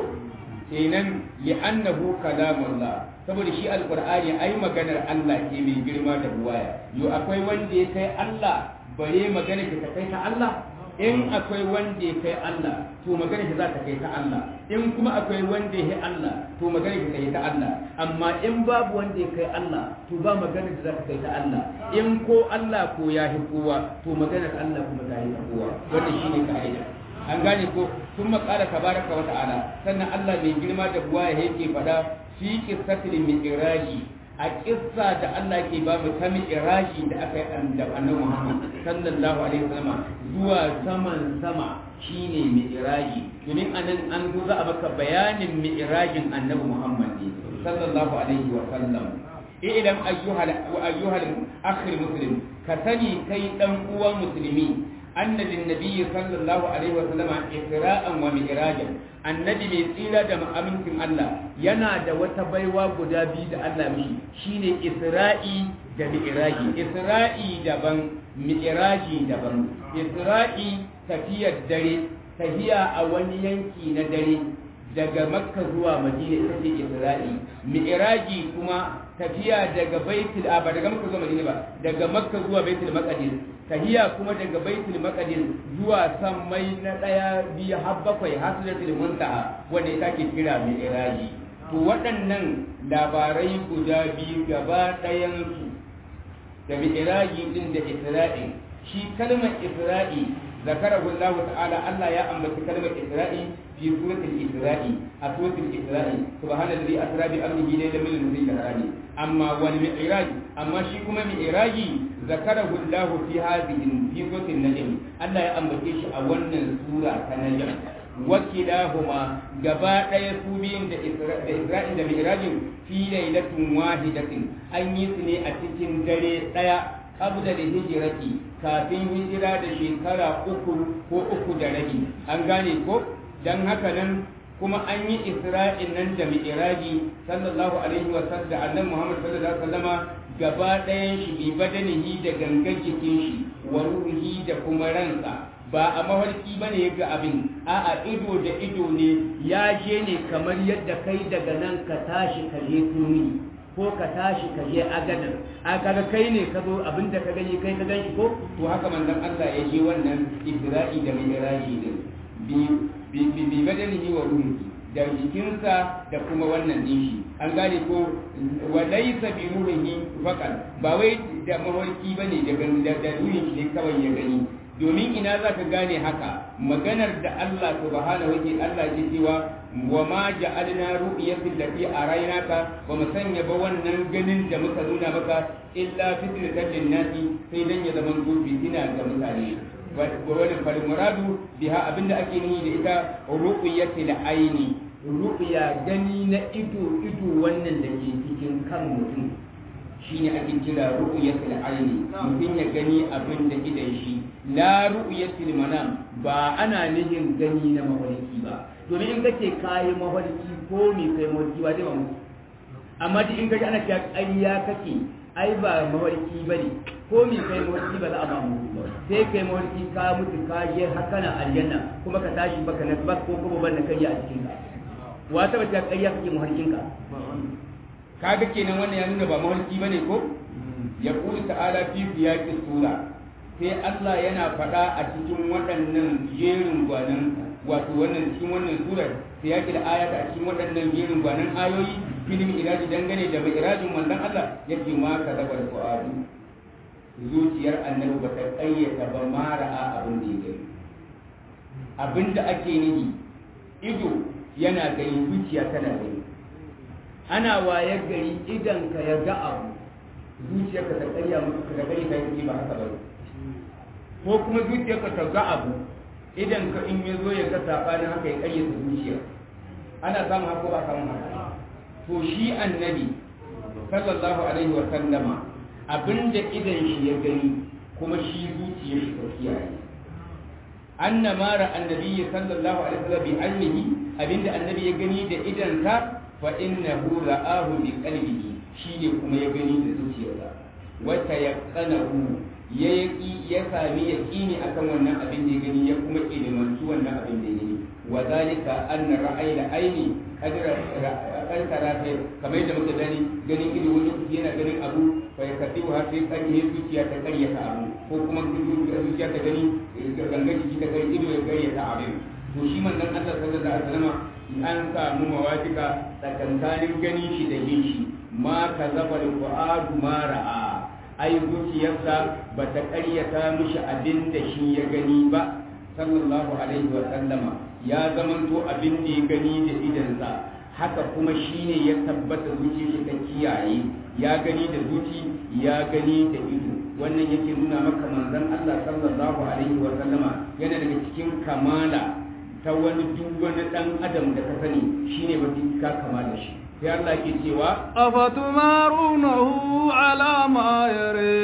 S3: kenan li'annahu kalamullah saboda shi alqur'ani ai maganar Allah ce mai girma da buwaya yo akwai wanda ya kai Allah bare magana ta kai ta Allah in akwai wanda ya kai Allah to magana ta za ta kai ta Allah in kuma akwai wanda ya kai Allah to magana ta kai ta Allah amma in babu wanda ya kai Allah to ba magana da za ta kai ta Allah in ko Allah ko ya hi kowa to maganar Allah kuma ta yi kowa wannan shine ka'ida an gane ko sun makala tabaraka wa ta'ala sannan Allah mai girma da buwaya yake fada fi qissatil mi'raji a kissa da Allah ke ba mu ta mi'raji da aka yi da annabi Muhammad sallallahu alaihi wasallam zuwa saman sama shine mi'raji domin anan an zo za a baka bayanin mi'rajin annabi Muhammad sallallahu alaihi wasallam idan ayyuhal ayyuhal akhir muslim ka sani kai dan uwa musulmi أن للنبي صلى الله عليه وسلم إسراء ومعراجا النبي mai tsira da amincin Allah yana da wata baiwa guda biyu da Allah mishi shine Isra'i da Mi'raji Isra'i daban Mi'raji daban Isra'i tafiyar dare tafiya a wani yanki na dare daga Makka zuwa Madina ita ce Isra'i Mi'raji kuma tafiya daga Baitul ba daga Makka zuwa Madina ba daga Makka zuwa Baitul Maqdis tahiya kuma daga baitul maqdis zuwa sammai na daya biyu har bakwai har sidratul muntaha wanda ita ke kira mai iraji to waɗannan labarai guda biyu gaba ɗayan su da mai iraji din da isra'i shi kalmar isra'i ذكره الله تعالى الله يا أم كلمة إسرائيل في سورة الإسراء سورة الإسراء سبحان الذي أسرى بأمره ليلا من المسجد الحرام أما والمعراج أما شيكم معراج ذكره الله في هذه في سورة النجم الله يا أم كيش أولا سورة النجم وكلاهما gaba ɗaya su biyun da Isra'il da Mi'rajin fi lailatin wahidatin an yi su ne a cikin dare ɗaya qabla da hijirati kafin hijira da shekara uku ko uku da rabi an gane ko dan haka nan kuma an yi isra'in nan da mi'raji sallallahu alaihi wa sallam da annabi Muhammad sallallahu alaihi wa sallama gaba ɗayan shi bi badanihi da gangan jikin shi wa ruhi da kuma ransa ba a mafarki bane ya ga abin a'a ido da ido ne ya je ne kamar yadda kai daga nan ka tashi ka je tuni ko ka tashi ka je agadar a kaga kai ne ka zo abin da ka gani kai ka ganshi ko to haka manzon Allah ya je wannan Isra'i da Mi'raji din bi bi bi badanihi wa ruhihi da jikinsa da kuma wannan din shi an gane ko wa laysa bi ruhihi faqat ba wai da mawarki bane da da ruhin shi ne kawai ya gani domin ina za ka gane haka maganar da Allah subhanahu wa Allah ke cewa wa ma ja'alna ru'yatil lati araynaka wa mu sanya ba wannan ganin da muka nuna maka illa fitratan linnasi sai dan ya zama gobe ina ga mutane wa wani fal muradu biha abinda ake nihi da ita ru'yatil aini ru'ya gani na ido ido wannan da ke cikin kan mutum shine ake kira ru'yatul aini mutum ya gani abin da idan shi la ru'yatul manam ba ana nihin gani na mafarki ba domin in kace kayi mafarki ko me kai mafarki ba zai ba mu amma duk in kaji ana cewa ƙarya kake ai ba mafarki bane ko me kai mafarki ba za a ba mu sai kai mafarki ka mutu ka je haka na aljanna kuma ka tashi baka na bak ko kuma ban na kai a cikin ka wa ta bata ƙarya kake mafarkinka kaga kenan wannan ya nuna ba mafarki bane ko ya kuli ta'ala fi siyaqis sura sai Allah yana faɗa a cikin waɗannan jerin gwanan wato wannan cikin wannan surar siyaqil ayata a cikin waɗannan jerin gwanan ayoyi filin iraji dangane da mai irajin manzon Allah yake ma ka zaba da fu'adu zuciyar annabi ba ta ƙayyata ba ma ra'a abin da ya gani abin da ake nihi ido yana gani zuciya tana gani ana wayar gari idan ka ya ga abu zuciyarka ta ƙarya musu ka gani ka yi ba haka ba ko kuma zuciyarka ta ga abu idan ka in ya zo ya ga sabanin haka ya ƙayyata zuciya ana samun haka ba samun haka to shi annabi sallallahu alaihi wa sallama abinda idan shi ya gani kuma shi zuciyar shi ta kiyaye anna mara annabi sallallahu alaihi wasallam bi annihi abinda annabi ya gani da idansa fa innahu ra'ahu bi qalbihi shine kuma ya gani da zuciyarsa wa tayaqqanahu ya yaki ya sami yaqini akan wannan abin da ya gani ya kuma ilimantu wannan abin da ya gani wa zalika anna ra'ayil aini kadra karkara ta kamar yadda muka gani ganin ido wani yana ganin abu fa ya kafi wa sai kan yi zuciya ta karyata abu ko kuma zuciya ta gani gangan jiki ta gani ido ya karyata abin to shi manzon Allah sallallahu alaihi wasallam an samu mawafika tsakankanin ganin shi da yin shi ma ka zaba al-fuadu ma ra'a ai zuciyarsa ba ta karyata mishi abin da shi ya gani ba sallallahu alaihi wa sallama ya zamanto abin da ya gani da idansa haka kuma shine ya tabbata zuciya shi ta kiyaye ya gani da zuci ya gani da ido wannan yake nuna maka manzon Allah sallallahu alaihi wa sallama yana daga cikin kamala ta wani duk wani dan adam da ka sani shine ba ka kamala shi sai Allah ke cewa
S2: afatumarunahu ala ma yare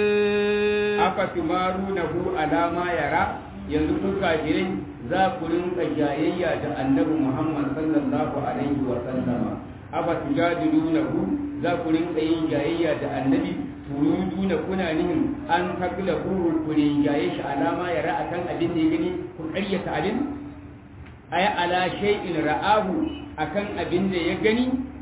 S3: afatumarunahu ala ma yara yanzu kun kafirai za ku rinka jayayya da annabi Muhammad sallallahu alaihi wa sallama aba tujadilunahu za ku rinka yin jayayya da annabi turiduna kuna nihin an takla ku ku rinjaye shi alama ya ra'a kan abin da ya gani ku ƙaryata abin ay ala shay'in ra'ahu akan abin da ya gani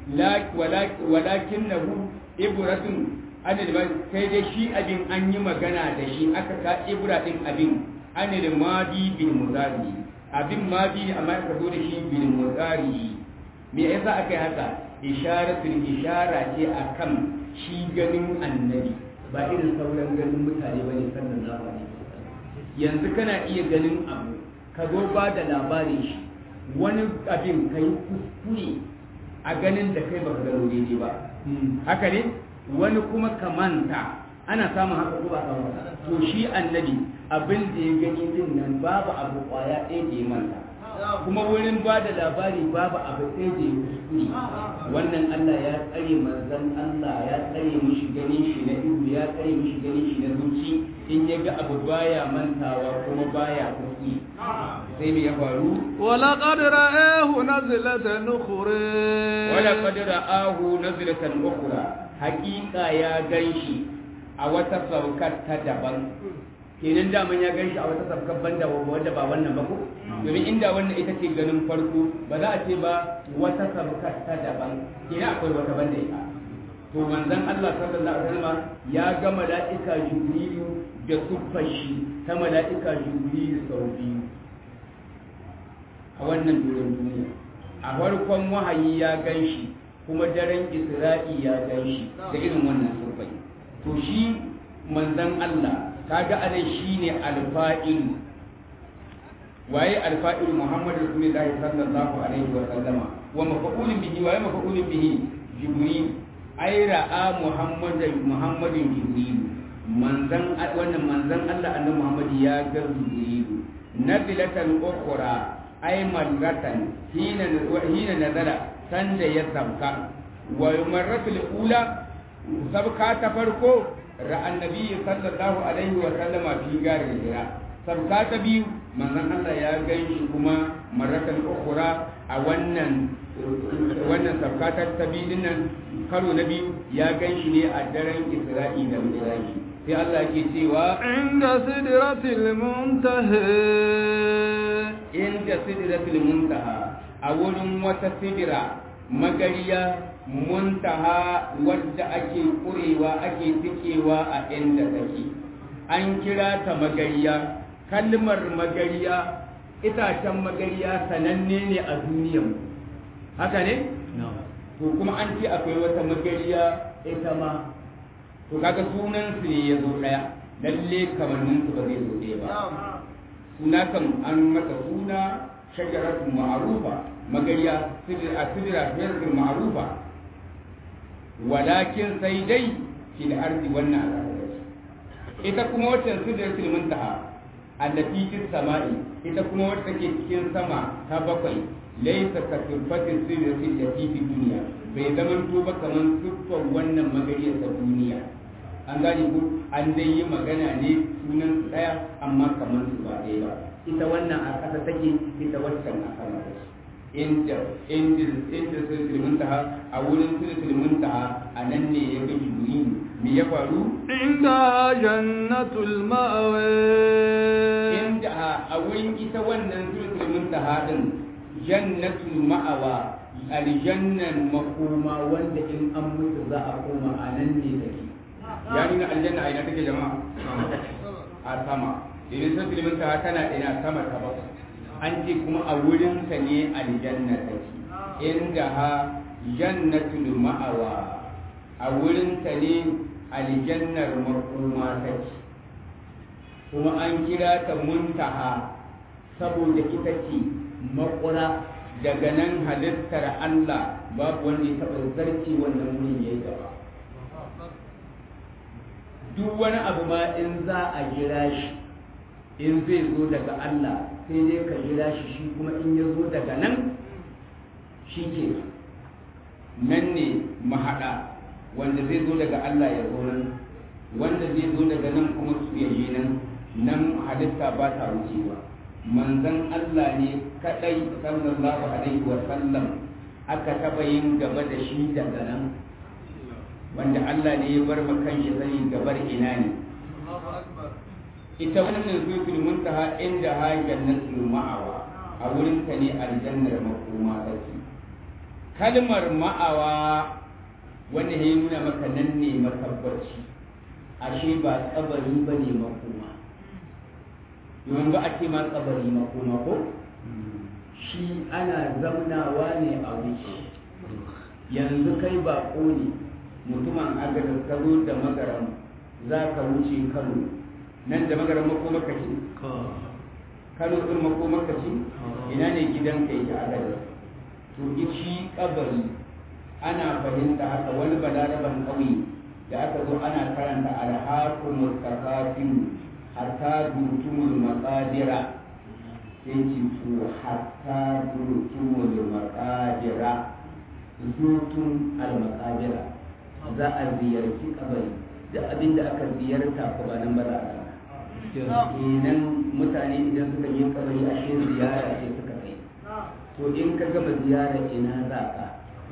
S3: walakinahu ibratun anil sai dai shi abin an yi magana da shi aka ka ibra din abin anil madi bil mudari abin madi ne amma aka zo da shi bil mudari me yasa aka yi haka isharatul ishara ce akan shi ganin annabi ba irin sauran ganin mutane bane sallallahu alaihi wasallam yanzu kana iya ganin abu ka zo ba da labarin shi wani abin kai kuskure a ganin da kai baka gano daidai ba haka ne wani kuma ka manta ana samun haka ko ba samun to shi annabi abin da ya gani din nan babu abu kwaya ɗaya da ya manta kuma wurin ba da labari babu abu ɗaya da ya kuskure wannan Allah ya tsare manzon Allah ya tsare mishi ganin shi na ido ya tsare mishi ganin shi na zuci in ya ga abu baya mantawa kuma baya kuskure sai me ya faru
S2: ولقد رآه نزلة أخرى
S3: ولقد رآه نزلة أخرى حقيقة يا ganshi a wata saukar ta daban kenan daman ya ganshi a wata saukar banda wanda ba wannan ba ko domin inda wannan ita ce ganin farko ba za a ce ba wata saukar ta daban kenan akwai wata banda ita to manzon Allah sallallahu alaihi wasallam ya ga mala'ika jibrilu da siffar shi ta mala'ika jibrilu sau biyu a wannan doron duniya a farkon wahayi ya gan shi kuma daren isra'i ya gan shi da irin wannan surfai to shi manzan Allah kaga anan shine alfa'il waye alfa'il Muhammadu Rasulullahi sallallahu alaihi wa sallama wa mafa'ulun bihi waye mafa'ulun bihi Jibril ai ra'a Muhammadin Muhammadin Jibril manzan wannan manzan Allah annabi Muhammad ya ga Jibril nabilatan ukhra ai marratan hina hina nazara sanda ya sabka wa marratul ula sabka ta farko ra annabi sallallahu alaihi wa sallama fi garin hira sabka ta biyu manzon Allah ya ganshi kuma marratan ukhra a wannan wannan sabka ta ta biyu nan karo na biyu ya ganshi ne a daren Isra'i da Mi'raji sai Allah ke cewa
S2: inda sidratil muntaha
S3: inda sidratul muntaha a wurin wata sidira magariya muntaha wadda ake kurewa ake tikewa a inda take an kira ta magariya kalmar magariya itacen magariya sananne ne a duniyan haka ne to kuma an ce akwai wata magariya ita ma to kaga sunan su ne ya zo daya lalle kamannin su ba zai zo ɗaya ba suna kan an mata suna shajaratun ma'arufa magariya a sidira shajaratun ma'arufa walakin sai dai fi da arzi wannan al'adar ita kuma wacce sidiratul muntaha allati fis sama'i ita kuma wacce take cikin sama ta bakwai laysa ka sifatin sidiratul lati fi duniya bai zaman to ba kaman siffar wannan magariyar ta duniya an gane ku an dai yi magana ne sunan su daya amma kamar su ba ɗaya ba ita wannan a ƙasa take ita waccan a sama take inda inda inda sulsul muntaha a wurin sulsul muntaha a nan ne ya ga jibril me ya faru
S2: inda jannatul ma'wa
S3: inda a wurin ita wannan sulsul muntaha din jannatul ma'awa aljannan makoma wanda in an mutu za a koma a nan ne take ya nuna aljanna a ina take jama'a a sama idan sun filimin ta tana ina sama ta ba an ce kuma a wurin ta ne aljanna take inda ha jannatul ma'awa a wurin ta ne aljannar makoma take kuma an kira ta muntaha saboda ita ce makura daga nan halittar Allah babu wanda ya taɓa zarce wannan wurin ya yi gaba duk wani abu ma in za a jira shi in zai zo daga Allah sai dai ka jira shi shi kuma in ya zo daga nan shi ke nan ne mahaɗa wanda zai zo daga Allah ya zo nan wanda zai zo daga nan kuma su yayi nan nan halitta ba ta wucewa manzon Allah ne kadai sallallahu alaihi wa sallam aka taɓa yin gaba da shi daga nan wanda Allah ne ya bar makan shi sani gabar ina ne ita wannan zufin muntaha inda ha jannatul ma'awa a wurin ta ne aljannar makoma take kalmar ma'awa wanda ya nuna maka nan ne matabbaci ashe ba kabari ba ne makoma domin ba a ce ma kabari makoma ko shi ana zaunawa ne a wuce yanzu kai ba ne mutumin agadar ka zo da magaram za ka wuce kano nan da magaram makoma ka ce kano ɗin makoma ka ce ina ne gidan ka yake agadar to shi kabari ana fahimta haka wani balaraban ƙauye da aka zo ana karanta alhakumul kafafin hatta dutumul maqadira sai ce to hatta dutumul maqadira zutun al maqadira za a ziyarci kabari da abin da aka ziyarta ko ba nan ba za a kenan mutane idan suka yi kabari ashe ziyara ce suka kai to in ka gama ziyara ina za ka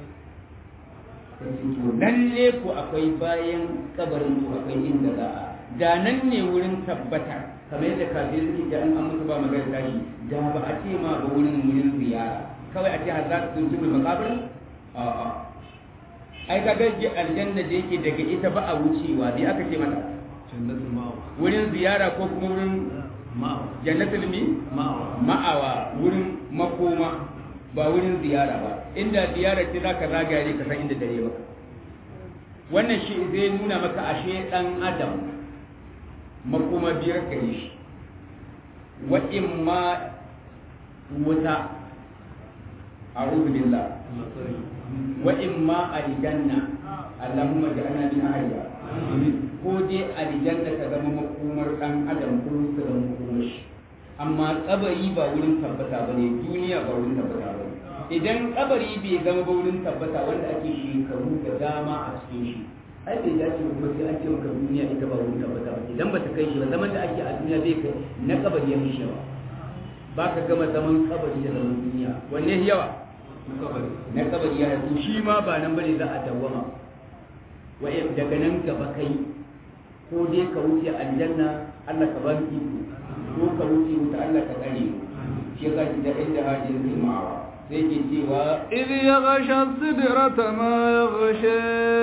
S3: lalle ku akwai bayan kabarin ku akwai inda za a da nan ne wurin tabbata kamar yadda kafin suke da an an musu ba magana tashi da ba a ce ma ba wurin wurin ziyara kawai a ce har za su tuntu mai makabir a'a ai ka ga aljanna da yake daga ita ba a wucewa bi aka ce mata
S2: jannatul ma'wa
S3: wurin ziyara ko kuma wurin
S2: ma'wa
S3: jannatul mi
S2: ma'wa
S3: ma'awa wurin makoma ba wurin ziyara ba inda ziyara ce za ka zagaya ka san inda dare maka wannan shi zai nuna maka ashe dan adam makoma biyar gare shi wa imma wuta a'udhu billah wa imma aljanna allahumma ja'alna min ahliha ko dai aljanna ta zama makomar dan adam ko ta zama makomar shi amma kabari ba wurin tabbata ba ne duniya ba wurin tabbata ba idan kabari bai zama ba wurin tabbata wanda ake shekaru da dama a cikin shi ai bai dace ba kuma sai an ce maka duniya ita ba wurin tabbata ba idan ba ta kai shi ba zaman da ake a duniya bai kai na kabari ya mishi yawa ba ka gama zaman kabari da zaman duniya wanne yawa na kabari ya to shi ma ba nan bane za a dawwama wa daga nan gaba kai ko dai ka wuce aljanna Allah ka ba mu iko ko ka wuce wuta Allah ka tsare shi ka ji da inda hajin zai ma'awa sai ke cewa
S2: إذ يغشى السدرة ما يغشى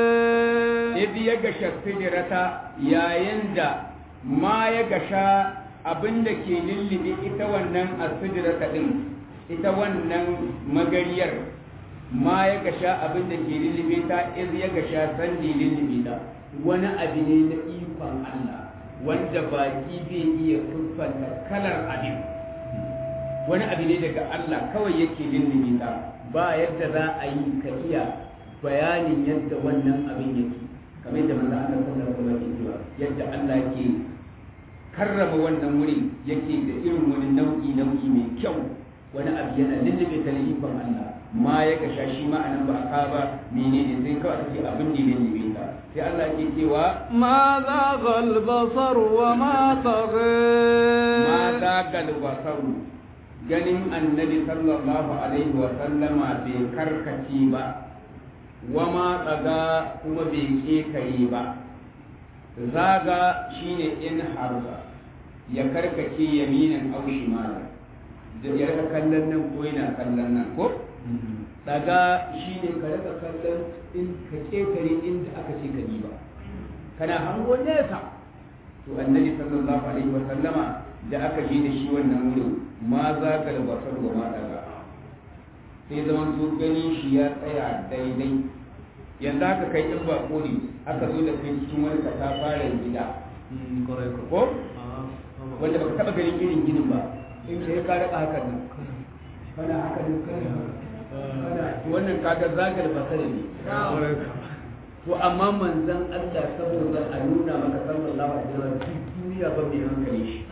S3: idh ya gasha sidrata yayin da ma ya gasha abinda ke lullube ita wannan asidrata din ita wannan magariyar ma ya gasha abinda ke lullube ta idh ya gasha sandi lullube ta wani abu ne na ikon Allah wanda baki bai iya siffanta kalar abin wani abu ne daga Allah kawai yake lullube ta ba yadda za a yi ka iya bayanin yadda wannan abin yake kamar yadda manzo Allah sallallahu alaihi wasallam cewa yadda Allah yake karrama wannan wuri yake da irin wani nau'i nau'i mai kyau wani abu yana lullube ta ikon Allah ma ya kasha shi ma anan ba ka ba menene sai kawai ake abin da ya lullube ta sai Allah yake cewa
S2: ما ذاق البصر وما طغى
S3: ma zagal basaru ganin annabi sallallahu alaihi wa sallama bai karkace ba wa ma tsaga kuma bai kekare ba zaga shine in harza ya karkace yaminan au shimalan da ya rika kallon nan ko yana kallon nan ko daga shine ka rika kallon in ka kekare inda aka ce ka ba kana hango nesa to annabi sallallahu alaihi wa sallama da aka je da shi wannan wurin ma za ka da basar wa ma daga sai zaman su gani shi ya tsaya daidai yanzu aka kai in bako ne aka zo da kai cikin wani katafaren gida ko wanda baka taba ganin irin ginin ba in sai ka raka hakan nan kana haka ne kana wannan kaga zagal basar ne to amma manzon Allah saboda a nuna maka sallallahu alaihi wasallam duk duniya ba mai hankali shi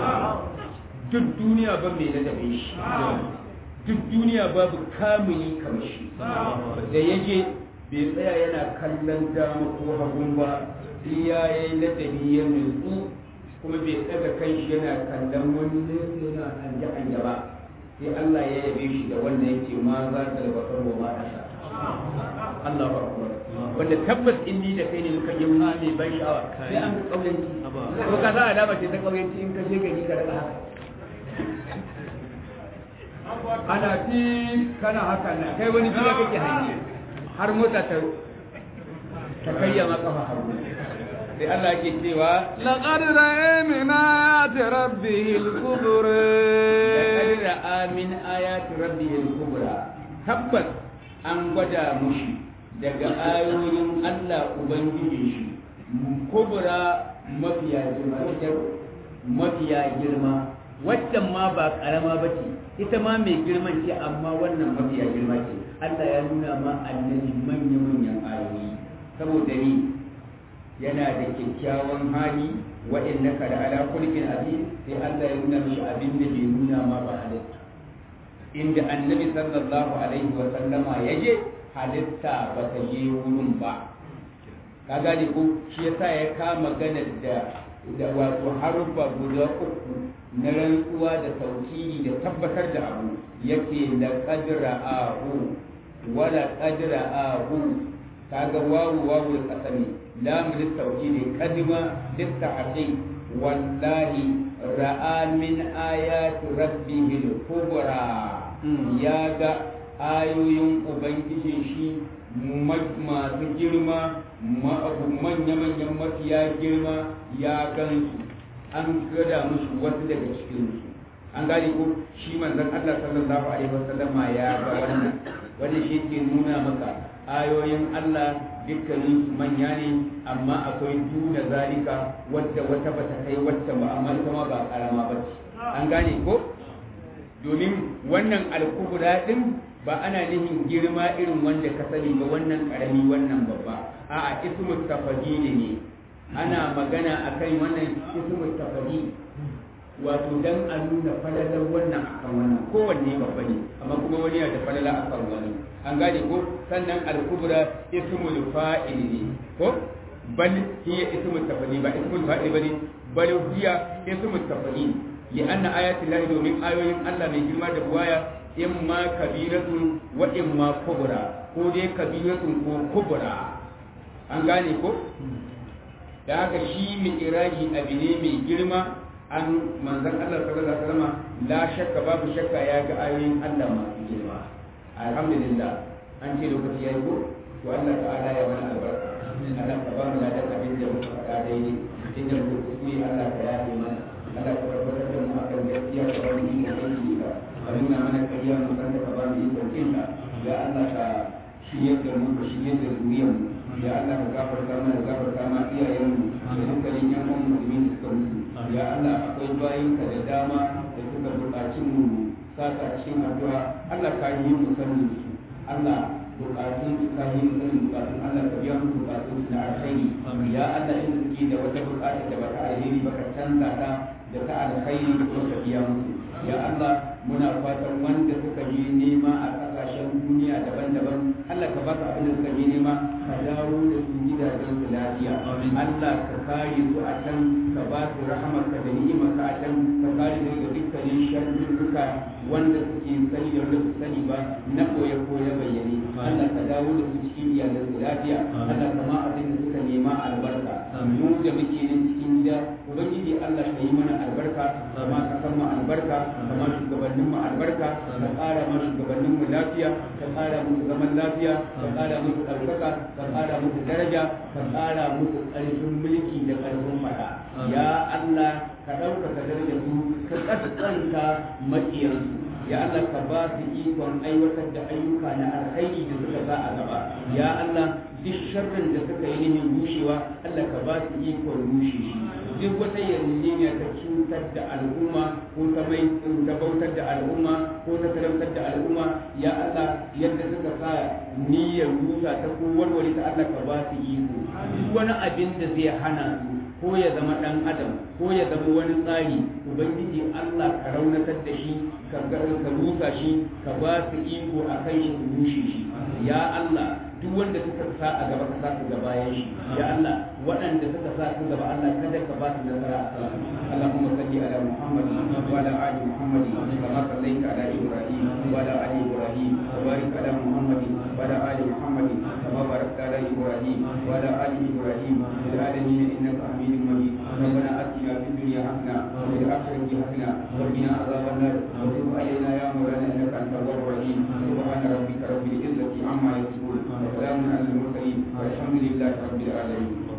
S3: duk duniya ba mai ladabe shi duk duniya babu kamili kamar shi da ya je bai tsaya yana kallon dama ko hagun ba iya ya yi ladabi ya nutsu kuma bai daga kai shi yana kallon wani nesa yana hanje hanje ba sai Allah ya yabe shi da wannan yake ma za ka da bakar wa ma ta Allah ba wanda tabbas in ni da kai ne muka yi ma mai ban sha'awa sai an ga kauyanci ko ka za a dama ce ta kauyanci in ka je gari ka daga haka ana fi kana haka na kai wani gida kake hanyi har mota ta ta kayya maka fa hagu sai Allah ke cewa
S2: لقد رأى من آيات ربه الكبرى
S3: laqad ra'a min ayati rabbihil kubra tabbas an gwada mushi daga ayoyin Allah ubangiji shi kubra mafiya girma mafiya girma waccan ma ba karama ba ce ita ma mai girman ce amma wannan mafiya girma ce Allah ya nuna ma annabi manya-manyan ayoyi saboda ni yana da kyakkyawan hali wa innaka da ala kulkin azim sai Allah ya nuna mishi abin da bai nuna ma ba halitta inda annabi sallallahu alaihi wa sallama ya je halitta ba ta je wurin ba ka gane ko shi yasa ya kama ganar da da wato haruffa guda uku na rantsuwa da tauhidi da tabbatar da abu yake la qadra ahu wala qadra ahu kaga wawu wawu kasami lam litawhidi kadima litta'ati wallahi ra'a min ayati rabbihil kubra ya ga ayoyin ubangijin shi masu girma manya-manyan mafiya girma ya gansu an gada musu wasu daga cikinsu an gane ko shi manzon Allah sallallahu alaihi wasallam ya ga wannan wanda shi ke nuna maka ayoyin Allah dukkanin su manya ne amma akwai duna zalika wadda wata bata kai wacce ba amma ita ma ba karama ba ce an gane ko domin wannan alkubra din ba ana nihin girma irin wanda ka sani ba wannan karami wannan babba a'a ismu tafadili ne ana magana akan wannan ismu tafadili wato dan a nuna falalar wannan akan wannan kowanne babba ne amma kuma wani yana da falala akan wani an gane ko sannan al-kubra ismul fa'il ne ko bal hiya ismul tafadili ba ismul fa'il bane bal hiya ismul tafadili li anna ayati llahi domin ayoyin Allah mai girma da buwaya imma kabiratun wa imma kubra ko dai kabiratun ko kubra an gane ko da haka shi mai iraji abu ne mai girma an manzan Allah sallallahu alaihi wasallam la shakka babu shakka ya ga ayoyin Allah masu girma alhamdulillah an ce lokaci yayi ko to Allah ta'ala ya mana albarka Allah ka ba mu ladan abin da muka faɗa daidai inda muka kuskure Allah ka yafe mana Allah ka tabbatar da mu akan gaskiya ka ba mu ikon aiki ka ka nuna mana kariya mu san da ka ba mu ikon kinka ya Allah ka shiryar da mu ka shiryar da zuriyar mu ya Allah ka gafarta mana gafarta ma iyayen mu da dukkanin yan uwan musulmi da suka mutu ya Allah akwai bayin ka da dama da suka buƙaci mu saka cikin addu'a Allah ka yi mu sanin su Allah bukatun su ka yi mu sanin bukatun Allah ka biya mu bukatun su na alkhairi ya Allah in suke da wata bukata da baka alheri baka canza ta da ta alkhairi ko ka biya musu ya Allah muna fatan wanda suka yi nema a kasashen duniya daban-daban Allah ka baka abin da suka yi nema ka dawo da su gidajen su lafiya Allah ka kare su a can ka ba su rahamar ka da ni'imar ka a can ka kare su daga dukkanin sharruka wanda suke sani da wanda su sani ba na koya koya bayyane Allah ka dawo da su cikin iyalan su lafiya Allah ka ma abin da suka nema albarka mu da muke nan cikin gida ubangiji Allah ka yi mana albarka kama ka san mu albarka kama shugabannin mu albarka ka ƙara mu shugabannin mu lafiya ka ƙara musu zaman lafiya ka ƙara musu ɗaukaka ka ƙara musu daraja ka ƙara musu ƙarfin mulki da ƙarfin mata ya Allah ka ɗaukaka darajar su ka ƙasƙanta maƙiyansu ya Allah ka ba su ikon aiwatar da ayyuka na alkhairi da suka sa a gaba ya Allah duk sharrin da suka yi nihin rushewa Allah ka ba su ikon rushe shi duk wata yarjejeniya ta cutar da al'umma ko ta mai ta bautar da al'umma ko ta talautar da al'umma ya Allah yadda suka sa niyyar rusa ta ko warware ta Allah ka ba su iko duk wani abin da zai hana su ko ya zama ɗan adam ko ya zama wani tsari ubangiji Allah ka raunatar da shi ka rusa shi ka ba su iko a kan shi su rushe shi ya Allah duk wanda suka sa a gaba ka sa su gaba ya shi ya Allah waɗanda suka sa su gaba Allah kada ka ba su nasara a kan Allahumma salli ala Muhammad wa ala ali Muhammad kama sallaita ala Ibrahim wa ala ali Ibrahim wa barik ala Muhammad wa ala ali Muhammad kama barakta ala Ibrahim wa ala ali Ibrahim fil alamin innaka Hamidum Majid ربنا آتنا في الدنيا حسنة وفي الآخرة حسنة وقنا عذاب النار وتب علينا يا مولانا إنك أنت التواب الرحيم سبحان ربك رب العزة عما يصفون وسلام على المرسلين والحمد لله رب العالمين